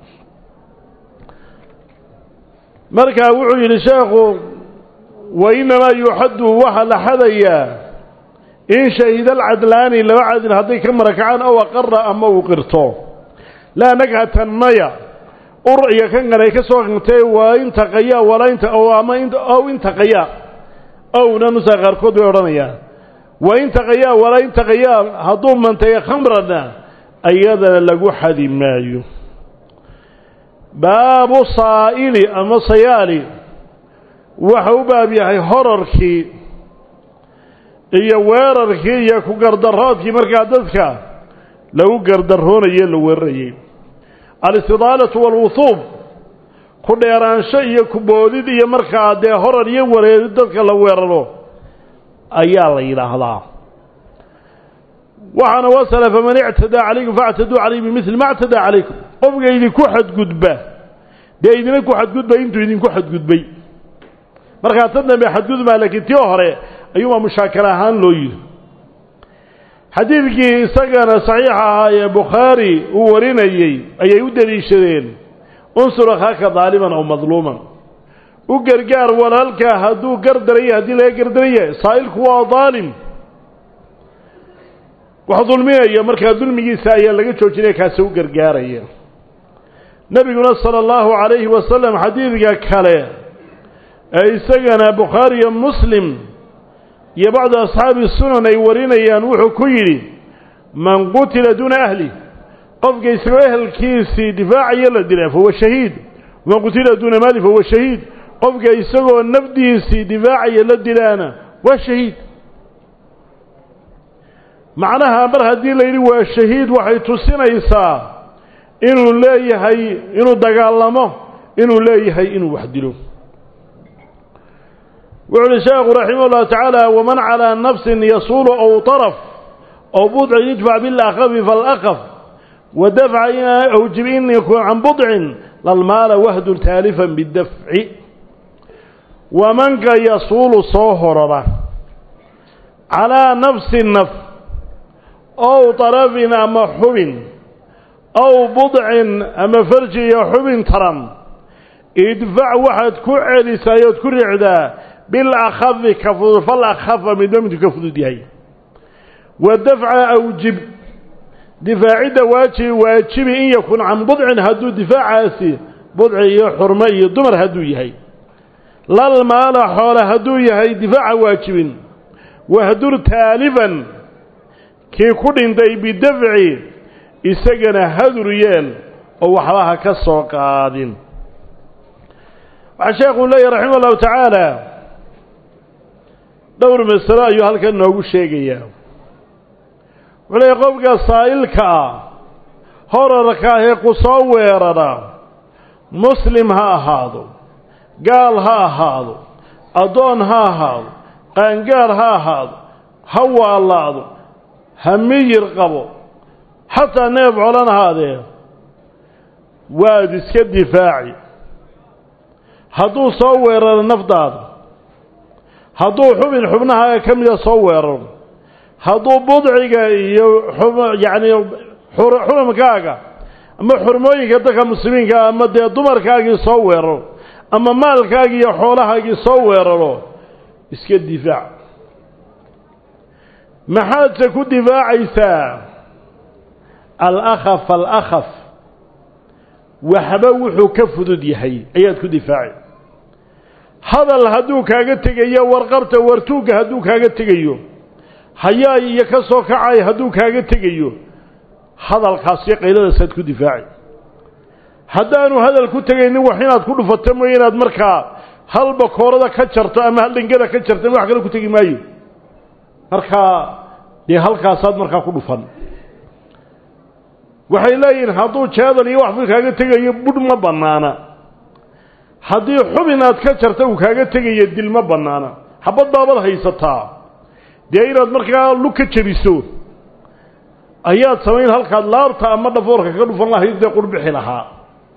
markaa wuxuu yidhi sheekhu wa innamaa yuuxaddu waxaa la xadayaa in shahida alcadlaani laba cadil hadday ka marakacaan ow aqara ama uu qirto laa naghatan maya ur iyo kan kale ka soo qintay waa intaqayaa walaa inta ama ow intaqayaa owna nusaa qaarkood bay odhanayaan wa intaqayaa walaa intaqayaa hadduu mantaya khamrana ayadana lagu xadi maayo baabu saa'ili ama sayaali waxa u baab yahay horarkii iyo weerarkii iyo ku gardaroodkii markaa dadka lagu gardaroonaye la weerarayey alistidaalatu waalwuhuub ku dheeraansho iyo ku boodid iyo markaa dee horar iyo wareerid dadka la weeraro ayaa la yidhaahdaa waxaana wasala faman ictadaa calaykum faactaduu calayh bimili ma ctadaa calaykum qofka idinku xadgudba dee idina ku xadgudba intuu idinku xadgudbay markaa tan dambe xadgudbaa laakiin tii hore ayuunbaa mushaakal ahaan loo yidhi xadiidkii isagana saxiixa ahaa ee bukhaari uu warinayey ayay u deliishadeen unsur akhaaka daaliman aw madluuman u gargaar walaalkaa hadduu gardaraya haddii laga gardaraya saa'ilku waa daalim wax dulminaya markaa dulmigiisa ayaa laga joojinaya kaasi u gargaaraya nebiguna sala allahu calayhi wasalam xadiidka kale ee isagana bukhaari iyo muslim iyo bacdu asxaabi sunan ay warinayaan wuxuu ku yidhi man qutila duuna ahli qofka isagoo ehelkiisii difaacaya la dila fahuwa shahiid man qutila duuna maali fahuwa shahiid qofka isagoo nafdiisii difaacaya la dilaana waa shahiid macnaha mar haddii la yidhi waa shahiid waxay tusinaysaa inuu leeyahay inuu dagaalamo inuu leeyahay inuu wax dilo wuxu uhi sheekhu raximah ullahu tacaala waman calaa nafsin yasuulu ow طaraf ow budcin idfac bilakhafi falakaf wadafca in awjib in yakun can budcin lalmaala wahdun taalifan bidafci wamanka yasuulu soo horara calaa nafsi naf ow طarafin ama xubin ow budcin ama farji iyo xubin taran idfac waxaad ku celisaa ood ku ricdaa bilakhafi ka fudud falakhafa midba midku ka fudud yahay wa dafca awjib difaacidda waajibi waajibi in yakun can budcin hadduu difaacaasi budci iyo xurmo iyo dumar hadduu yahay lal maala xoole hadduu yahay difaaca waajibin wahdur taalifan kii ku dhintay bidafci isagana hadur yeel oo waxba ha ka soo qaadin waxaa sheekuu leeyahy raximah allahu tacaala dhowr masalo ayuu halkan noogu sheegayaa wuxuu leeyahy qofka saa'ilka ah horarka ahee ku soo weerara muslim ha ahaado gaal ha ahaado addoon ha ahaado qaangaar ha ahaado ha waalaado ha miyir qabo xataa neef colan ahaadee waad iska difaaci hadduu soo weeraro nafdaada hadduu xubin xubnahaaga ka mida soo weeraro hadduu budciga iyo yacni xurumkaaga ama xurmooyinka dadka muslimiinka ama dee dumarkaagii soo weeraro ama maalkaagii iyo xoolahaagii soo weeraro iska difaac maxaadse ku difaacaysaa alakhaf alakhaf waxba wuxuu ka fudud yahay ayaad ku difaaci hadal hadduu kaaga tegayo warqabta wartuugga hadduu kaaga tegayo hayaay iyo ka soo kacay hadduu kaaga tegayo hadalkaasiyo qayladasaad ku difaaci haddaanu hadal ku tegaynin wax inaad ku dhufato mooye inaad markaa hal bakoorada ka jarto ama hal dhengada ka jarto wax kale ku tegi maayo markaa dee halkaasaad markaa ku dhufan waxay leeyihiin hadduu jeedal iyo waxbuu kaaga tegayo budh ma bannaana haddii xubin aad ka jarta uu kaaga tegayo dil ma bannaana xabad baabad haysataa dee inaad markaa lug ka jebiso ayaad samayn halkaad laabta ama dhafoorka ka dhufan lahayd dee qurbixi lahaa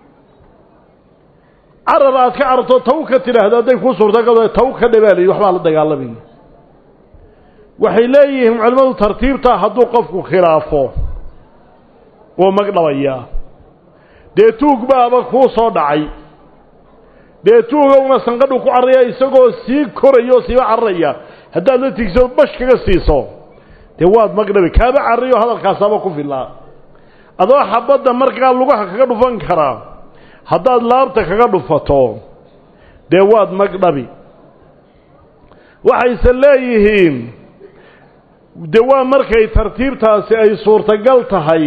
carar aad ka cararto taw ka tidhaahdo hadday kuu suurtagal taw ka dhabaalayo waxbaa la dagaalamaya waxay leeyihiin culimmadu tartiibtaa hadduu qofku khilaafo wuu magdhabayaa dee tuug baaba kuu soo dhacay dee tuuga una sanqadhu ku carraya isagoo sii koraya oo siiba cararaya haddaad la tigso bash kaga siiso dee waad magdhabi kaaba carrayo hadalkaasaaba ku filaa adoo xabadda markaa lugaha kaga dhufan karaa haddaad laabta kaga dhufato dee waad magdhabi waxayse leeyihiin de waa markay tartiibtaasi ay suurtagal tahay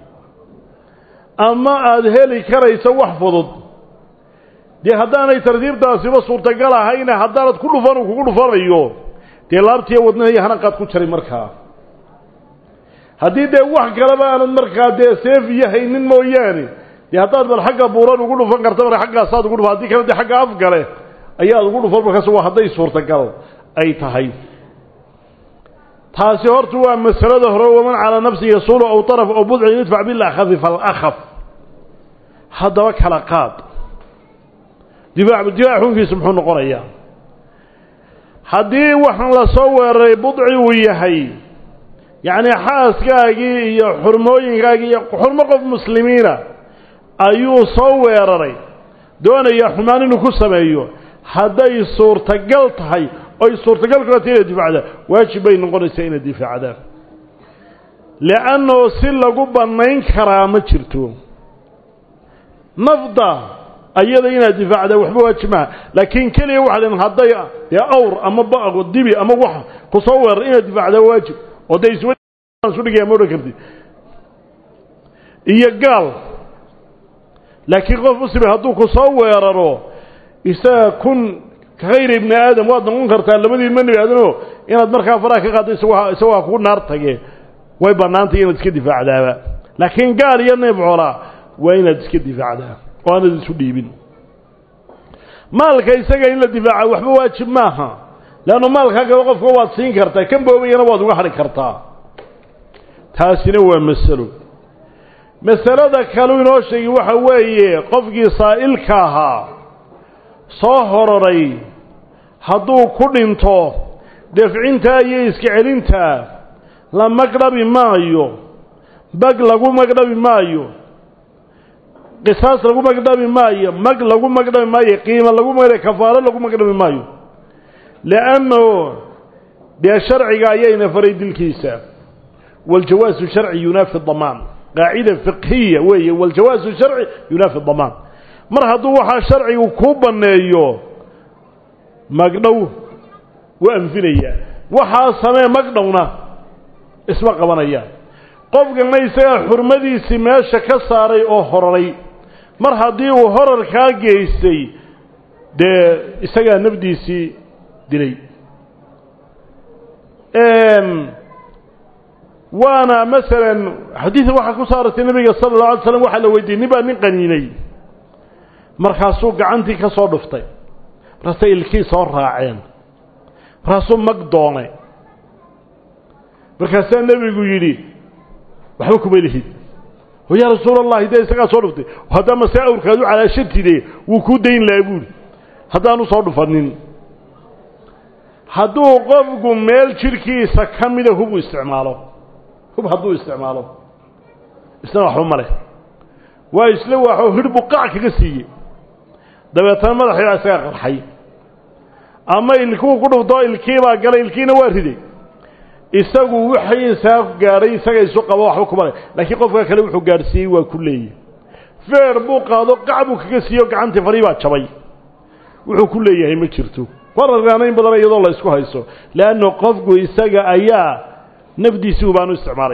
ama aada heli karayso wax fudud dee haddaanay tartiibtaasiba suurtagal ahayna haddaanad ku dhufan uu kugu dhufanayo dee laabtiiyo wadnaha iyo hanaqaad ku jaray markaa haddii dee wax kaleba aanad markaa dee seef iyo haynin mooyaane dee haddaad bal xagga buuran ugu dhufan karta mar xaggaasaad ugu dhufan haddii kale dee xagga afgale ayaad ugu dhufan markaas waa hadday suurtagal ay tahay taasi horta waa masalada hore waman calaa nafsi yasuulu aw طaraf aw budcin idfac bilakhafi falakaf haddaba kala qaad difaac difaac xunkiisu muxuu noqonayaa haddii waxaan la soo weeraray budci uu yahay yacni xaaskaagii iyo xurmooyinkaagii iyo xurmo qof muslimiina ayuu soo weeraray doonaya xumaan inuu ku sameeyo hadday suurtagal tahay oy suurtagal kulata inaad difaacdaan waajib bay noqonaysaa inaad difaacdaan le'annoo si lagu bannayn karaa ma jirto nafda ayada inaad difaacdaan waxba waajib maaha laakiin keliya waxaa len hadday dee awr ama baqo dibi ama wax ku soo weerar inaad difaacdaa waajib oo dee isu dhigaya ma odhan kartid iyo gaal laakiin qof muslima hadduu ku soo weeraro isaga kun khayr ibni aadam waad noqon kartaa labadii ma nebi aadamo inaad markaa faraha ka qaaddo isagoo isagoo kugu naar tage way bannaantay inaad iska difaacdaaba laakiin gaal iyo neeb xoolaa waa inaad iska difaacdaa oo aanad isu dhiibin maalka isaga in la difaaca waxba waajib maaha leannu maalkaagaba qofka waad siin kartaa kan boobayana waad uga hadhi kartaa taasina waa masalo masalada kaleu inoo sheegi waxa weeye qofkii saa'ilka ahaa soo hororay hadduu ku dhinto defcintaa iyo iska celintaa la magdhabi maayo bag lagu magdhabi maayo qisaas lagu magdhabi maayo mag lagu magdhabi maayo qiimo lagu magdhabi kafaaro lagu magdhabi maayo li'anno dee sharciga ayayna faray dilkiisa waljawaasu sharci yunaafi damaan qaacida fiqhiya weeye waljawaasu sharci yunaafi damaan mar hadduu waxaa sharcigu kuu banneeyo magdhow wuu anfinayaa waxaa samee magdhowna isma qabanayaan qofkana isagaa xurmadiisii meesha ka saaray oo hororay mar haddii uu horarkaa geystay dee isagaa nafdiisii dilay waana masalan xadiida waxaa ku soo arortay nabiga sala allahu alay slam waxaa la weydiiyey nin baa nin qaniinay markaasuu gacantii ka soo dhuftay markaasay ilkii soo raaceen markaasuu mag doonay markaasaa nebigu yidhi waxba kuma lihid oo yaa rasuul allahi dee isagaa soo dhuftay haddaa mase awrkaadu calaashatide wuu kuu dayn lahaa buuri haddaanu soo dhufanin hadduu qofku meel jidhkiisa ka mida hubu isticmaalo hub hadduu isticmaalo isna waxba ma leh waa isla waaxoo hidh buu qac kaga siiyey dabeetana madaxii baa isaga qarxay ama ilkuu ku dhuftoo ilkii baa galay ilkiina waa riday isagu wixiisaa gaadhay isaga isu qabo waxba kuma leh laakiin qofka kale wuxuu gaadhsiiyey waa ku leeyahy feer buu qaado qac buu kaga siiyo gacantii farii baa jabay wuxuu ku leeyahay ma jirto warargaana in badan iyadoo la isku hayso leanna qofku isaga ayaa nafdiisii ubaanu isticmaalay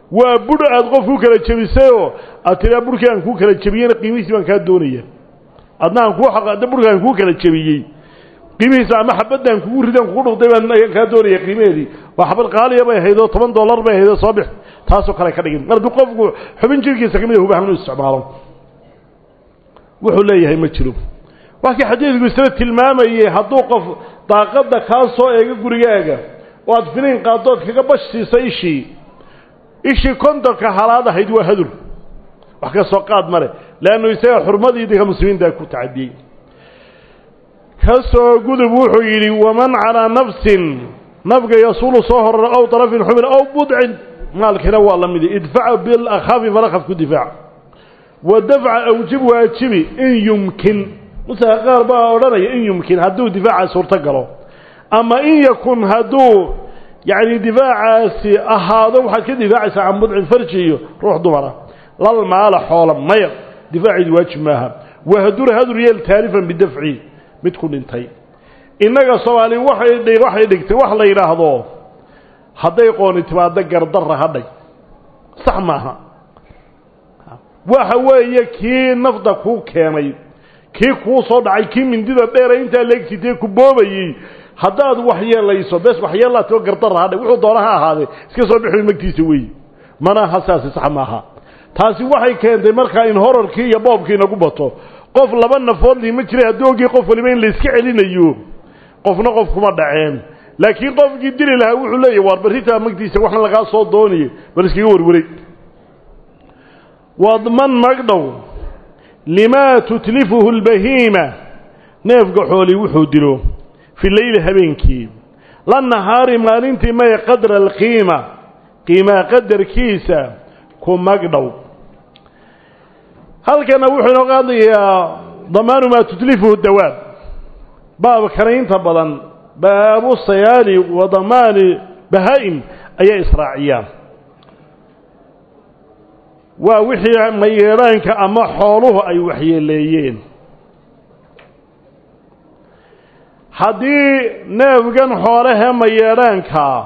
waa budh aad qof ku kala jebisayoo aad tiraa burhkii aan kuu kala jebiyeyna qiimihiisi baan kaa doonaya adna aan kuu xaqada burhka aan kuu kala jebiyey qiimihiisa ama xabadaan kugu ridaan kugu dhuqday baan kaa doonaya qiimaheedii waa xabad qaaliya bay ahayd oo toban dollar bay ahayd oo soo bix taasoo kale ka dhigin mar hadduu qofku xubin jirkiisa ka mid a hubahan inuu isticmaalo wuxuu leeyahay ma jiro waa kii xadiidku isla tilmaamayey hadduu qof daaqadda kaa soo eego gurigaaga oo aad finiin qaaddood kaga bash siisa ishii ishii kontonka halaad ahayd waa hadur wax ka soo qaad male leannu isaga xurmadii dinka muslimiinta ku tacadiyey ka soo gudub wuxuu yidhi waman calaa nafsin nafga yasuulu soo horara ow darafin xubin ow budcin maalkiina waa la midi idfaca bilakhafi falakaf ku difaac wa dafca awjib waajibi in yumkin musaa qaar baa odhanaya in yumkin hadduu difaaca suurto galo ama in yakun hadduu yacni difaacaasi ahaado waxaad ka difaacaysaa can budcin farji iyo ruux dumara lal maala xoola maya difaaciidu waajib maaha wahadur hadur yeel taalifan bidafci mid ku dhintay innaga soomaali waxay waxay dhigtay wax la yidhaahdo hadday qooni timaado gardarra hadhay sax maaha waxa weeye kii nafda kuu keenay kii kuu soo dhacay kii mindida dheera intaa leegsitee ku boobayey haddaad waxyeelayso bes waxyeelaatoo gardarra hadhay wuxuu doona ha ahaadee iska soo bixi magtiisa weeye mana hasaasi sax maaha taasi waxay keentay markaa in horarkii iyo boobkii inagu bato qof laba nafood liima jiray hadduu ogii qof waliba in layska celinayo qofna qof kuma dhaceen laakiin qofkii dili lahaa wuxuu leeyahy waar barritaa magtiisa waxna lagaa soo doonaya bal iskaga warwaray wadman magdhow limaa tutlifuhu lbahiima neefka xooli wuxuu dilo fi leyli habeenkii la nahaari maalintii may qadra alqiima qiimaa qadarkiisa ku magdhow halkana wuxuu inoo qaadayaa damaanu maa tutlifuhu dawaab baabkana inta badan baabu sayaali wa damaani bahaa-im ayaa israaciyaan waa wixii mayeedhaanka ama xooluhu ay waxyeeleeyeen haddii neefgan xoolahee mayeedhaankaa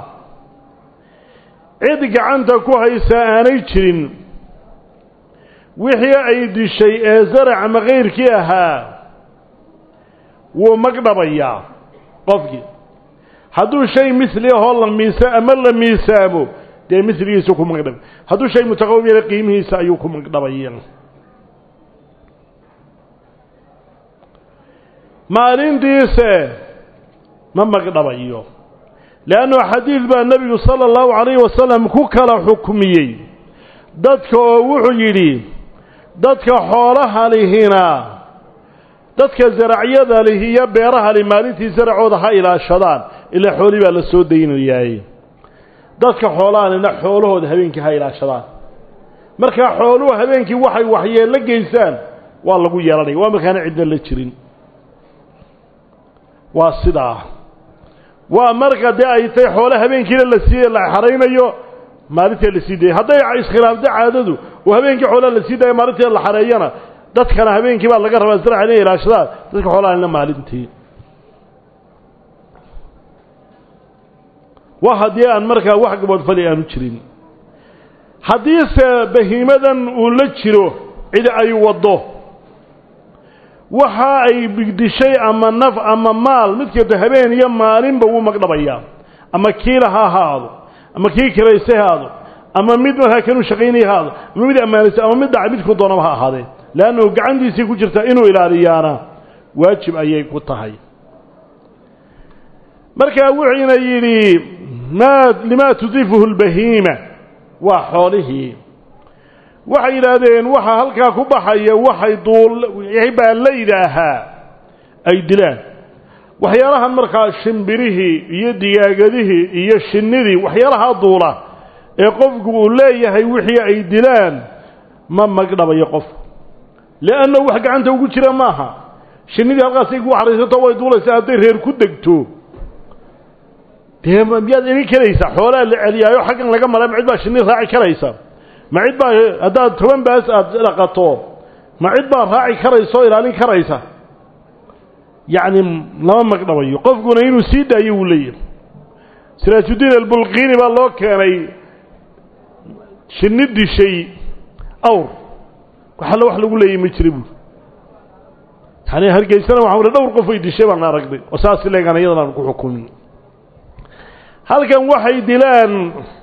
cid gacanta ku haysa aanay jirin wixii ay dishay ee zarac ama kayrkii ahaa wuu magdhabayaa qofkii hadduu shay misli ahoo la miisa ama la miisaamo dee misligiisu ku magdhab hadduu shay mutaqawim yala qiimihiisa ayuu ku magdhabaya maalintiise ma magdhabayo leannu xadiid baa nebigu sala allahu calayhi wasalam ku kala xukmiyey dadka oo wuxuu yidhi dadka xoolaha lihina dadka zaracyada lihi iyo beeraha li maalintii zaracooda ha ilaashadaan ilaa xoolii baa la soo daynayaay dadka xoolahalina xoolahooda habeenkii ha ilaashadaan markaa xooluhu habeenkii waxay waxyeello geysaan waa lagu yeelanaya waa markaana cidna la jirin waa sidaa waa marka dee ay tay xoole habeenkiina la sii la xaraynayo maalintii la sii dayay hadday iskhilaafto caadadu oo habeenkii xoolaha la sii daayo maalintii la xareeyana dadkana habeenkii baa laga rabaa zaraca inay ilaashadaan dadka xoolahalina maalintii waa haddii aan markaa wax gaboodfali aanu jirin haddiise bahiimadan uu la jiro cid ay waddo waxa ay bigdishay ama naf ama maal mid kasta habeen iyo maalinba wuu magdhabayaa ama kiila ha ahaado ama kii kiraysay ha ahaado ama mid markaa kanuu shaqaynay ha ahaado ama mid ammaanaysay ama mid dhacay midkuu doonaba ha ahaadee leannu gacantiisii ku jirta inuu ilaaliyaana waajib ayay ku tahay markaa wuxuuna yidhi maa limaa tudifuhu lbahiima waa xoolihii waxay yidhaahdeen waxa halkaa ku baxaya waxay duul baa la yidhaahaa ay dilaan waxyaalahan markaa shimbirihii iyo digaagadihii iyo shinnidii waxyaalahaa duula ee qofku uu leeyahay wixii ay dilaan ma magdhabayo qofku leanna wax gacanta ugu jira maaha shinnidii halkaasay ku xaraysato way duulaysaa hadday reer ku degto dee miyaad imin karaysaa xoolaa la celiyaayo xaggan laga mara ma cid baa shinni raaci karaysa ma cid baa haddaad toban baas aada dhaqato ma cid baa raaci karaysa oo ilaalin karaysa yacni lama magdhabayo qofkuna inuu sii daayo wuu leeyahay siraajuddiin albulqiini baa loo keenay shinni dishay awr waxalla wax lagu leeyay ma jira buuri yani hargeysana waxaan uli dhowr qof ay dishay baan aragnay oo saas leegaan iyadan aan ku xukumin halkan waxay dilaan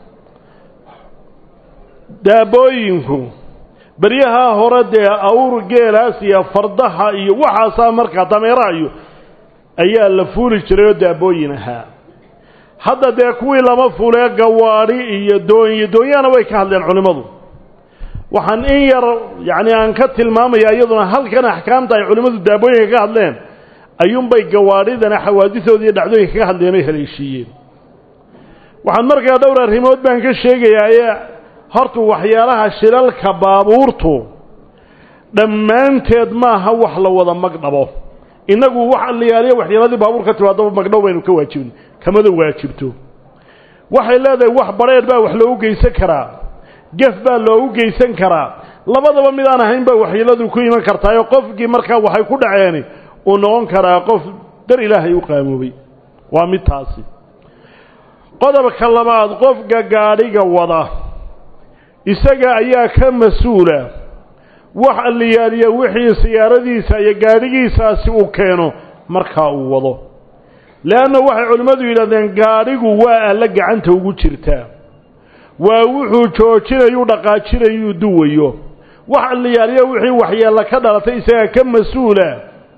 daabooyinku beryahaa hore dee awr geelaas iyo fardaha iyo waxaasaa markaa dameeraha iyo ayaa la fuuli jiray oo daabooyin ahaa hadda dee kuwii lama fulee gawaadhi iyo doonyo doonyahana way ka hadleen culimmadu waxaan in yar yacni aan ka tilmaamaya iyaduna halkan axkaamta ay culimmadu daabooyinka ka hadleen ayuunbay gawaadhidana xawaadisooda iyo dhacdooyinka ka hadleen oy haleeshiiyeen waxaan markaa dhowr arrimood baan ka sheegayaa horta waxyaalaha shilalka baabuurtu dhammaanteed maaha wax la wada magdhabo innagu wax allayaaliya waxyaaladii baabuur ka timaadaba magdhow baynu ka waajibin kamada waajibto waxay leedahay wax badheedh baa wax loogu geysan karaa gef baa loogu geysan karaa labadaba mid aan ahayn baa waxyeeladu ku iman kartaayoo qofkii markaa waxay ku dhaceeni uu noqon karaa qof dar ilaahay u qaamoobay waa mid taasi qodobka labaad qofka gaadhiga wada isaga ayaa ka mas-uula wax alliyaaliya wixii siyaaradiisa iyo gaadhigiisaasi uu keeno markaa uu wado leanna waxay culimmadu yidhahdeen gaadhigu waa alla gacanta ugu jirtaa waa wuxuu joojinayuu dhaqaajinayuu duwayo wax alliyaaliya wixii waxyeella ka dhalatay isagaa ka mas-uula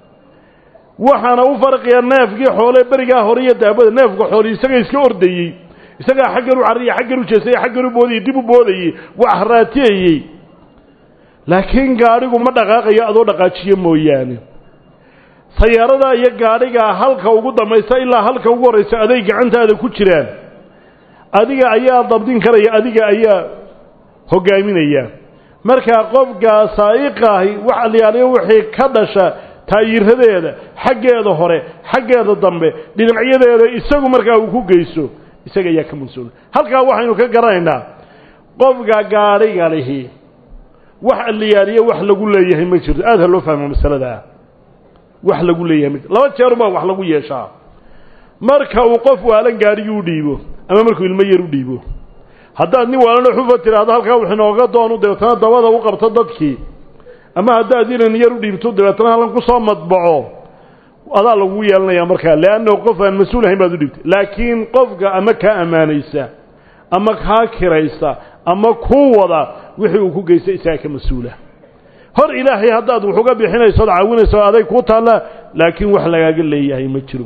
waxaana u farqiya neefkii xoole berigaa hore iyo daabada neefka xoole isaga iska ordayey isagaa xaggan u carriya xaggan u jeestay xaggan u boodayey dib u boodayey wax raatiyayey laakiin gaadhigu ma dhaqaaqayo adoo dhaqaajiyo mooyaane sayaarada iyo gaadhigaa halka ugu dambaysa ilaa halka ugu horraysa aday gacantaada ku jiraan adiga ayaa dabdin karaya adiga ayaa hogaaminaya markaa qofkaa saa'iqaahi wax alyaaliyo wixii ka dhasha taayiradeeda xaggeeda hore xaggeeda dambe dhinacyadeeda isagu markaa uu ku geyso isaga ayaa ka mas-uula halkaa waxaynu ka garanaynaa qofka gaadhiga lihi wax alliyaaliyo wax lagu leeyahay ma jirto aada ha loo fahmo masaladaa wax lagu leeyahay ma jirto laba jeerumaa wax lagu yeeshaa marka uu qof waalan gaadhigii u dhiibo ama markuu ilmo yar u dhiibo haddaad nin waalano xufa tiraahdo halkaa wax inooga doonu dabeetana dabada u qabto dadkii ama haddaad inan yar u dhiibto dabeetana halkan kusoo madbaco adaa lagu yeelanaya markaa leannahu qof aan mas-uul ahayn baad u dhibtay laakiin qofka ama kaa ammaanaysa ama kaa kiraysa ama kuu wada wixii uu ku geystay isaga ka mas-uula hor ilaahay haddaad wax uga bixinayso od caawinayso aday kuu taalla laakiin wax lagaaga leeyahay ma jiro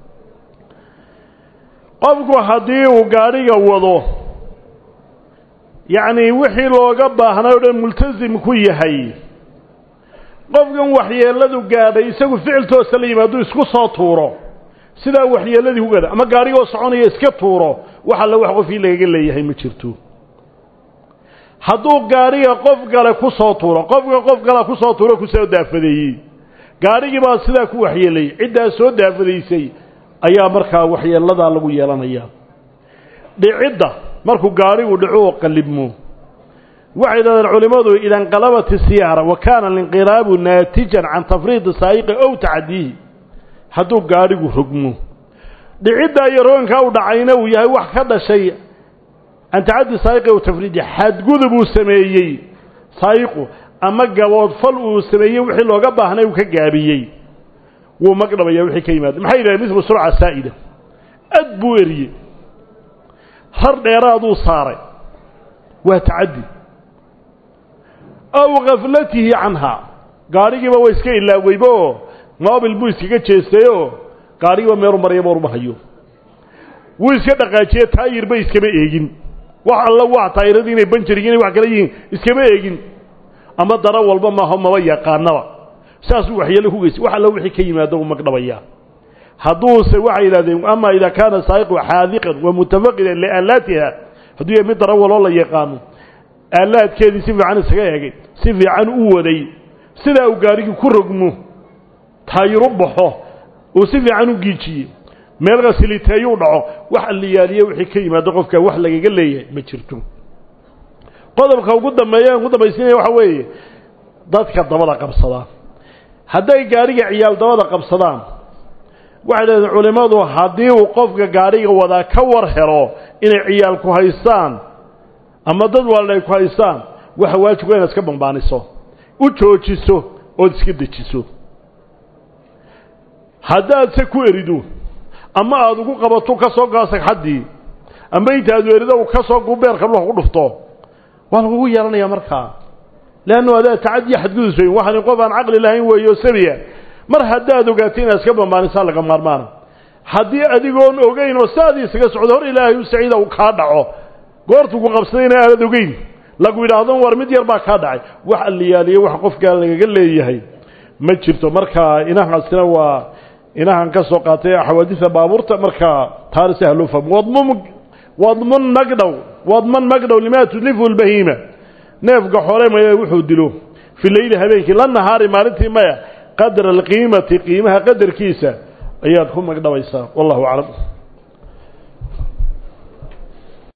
qofku haddii uu gaadhiga wado yacnii wixii looga baahnay o dhan multasim ku yahay qofkan waxyeelladu gaadhay isagu ficil toosa la yimaaduu isku soo tuuro sidaa waxyeelladii ku gaadhay ama gaadhigoo soconaya iska tuuro wax alle wax qofkii lagaga leeyahay ma jirto hadduu gaadhiga qof gale ku soo tuuro qofka qof gala ku soo tuuro kusoo daafadeeyey gaadhigii baa sidaa ku waxyeelayay ciddaa soo daafadaysay ayaa markaa waxyeelladaa lagu yeelanayaa dhicidda markuu gaadhigu dhaco oo qallibmo waxay yidhahdeen culimmadu ida inqalabat isiyaara wa kaana alinqilaabu naatijan can tafriidi saa'iqi ow tacadiihi hadduu gaadhigu rogmo dhiciddaa iyo rogankaa u dhacayna uu yahay wax ka dhashay can tacaddi saa'iqi ow tafriidi xadgudub uu sameeyey saa'iqu ama gaboodfal uu sameeyey wixii looga baahnay uu ka gaabiyey wuu magdhabaya wixii ka yimaada maxay yidhahdeen mislu surca saa'ida ad buu eriyey rar dheeraaduu saaray waa tacaddi aw khaflatihi canhaa gaadhigiiba waa iska ilaaweyba oo moobil buu iskaga jeestayoo gaadhigiiba meelu marayaba orma hayo wuu iska dhaqaajiye taayirba iskama eegin wax alla waa taayiradii inay banjariga inay wax kala yihiin iskama eegin ama dara walba maaho maba yaqaanaba saasuu waxyeelo ku geystay wax alla wixii ka yimaado uu magdhabayaa hadduuse waxay yidhahdeen ama idaa kaana saa'iqu xaadiqan wa mutafaqidan liaalaatiha hadduu yahay mid dara waloo la yaqaano aalaadkeedii si fiican isaga eegay si fiican u waday sidaa uu gaadhigii ku rogmo taayiru baxo uu si fiican u giijiyey meel qasiliteeyuu dhaco wax alliyaaliye wixii ka yimaado qofka wax lagaga leeyahay ma jirto qodobka ugu dambeeya ugu dambaysiinaya waxa weeye dadka dabada qabsadaa hadday gaadhiga ciyaal dabada qabsadaan waxay dhahdeen culimmadu haddii uu qofka gaadhiga wadaa ka war helo inay ciyaalku haystaan ama dad waalna ay ku haystaan waxa waajibka inaad iska bambaaniso u joojiso ood iska dejiso haddaad se ku erido ama aada ugu qabato ka soo gaa sagxaddii ama intaadu erido u ka soo gubeerka dhulka ku dhufto waa lagugu yeelanayaa markaa leannu adaa tacadiya xadgudusay waxani qof aan caqli lahayn weeyo sabiya mar haddaad ogaatay inaad iska bambaanisaa laga maarmaana haddii adigoon ogeyn oo saadii isaga socdo hor ilaahay u saciida uu kaa dhaco goortuu ku qabsadayna aanad ogeyn lagu yidhaahdo war mid yar baa kaa dhacay wax alliyaaliye wax qofkaa lagaga leeyahay ma jirto markaa inahaasina waa inahan ka soo qaatay xawaadida baabuurta markaa taana si haloo fahmo wadmum wadmun magdhow wadman magdhow limaa tudlifu lbahiima neefka xoole maya wuxuu dilo fi leyli habeenkii la nahaari maalintii maya qadra alqiimati qiimaha qadarkiisa ayaad ku magdhabaysaa wallahu aclam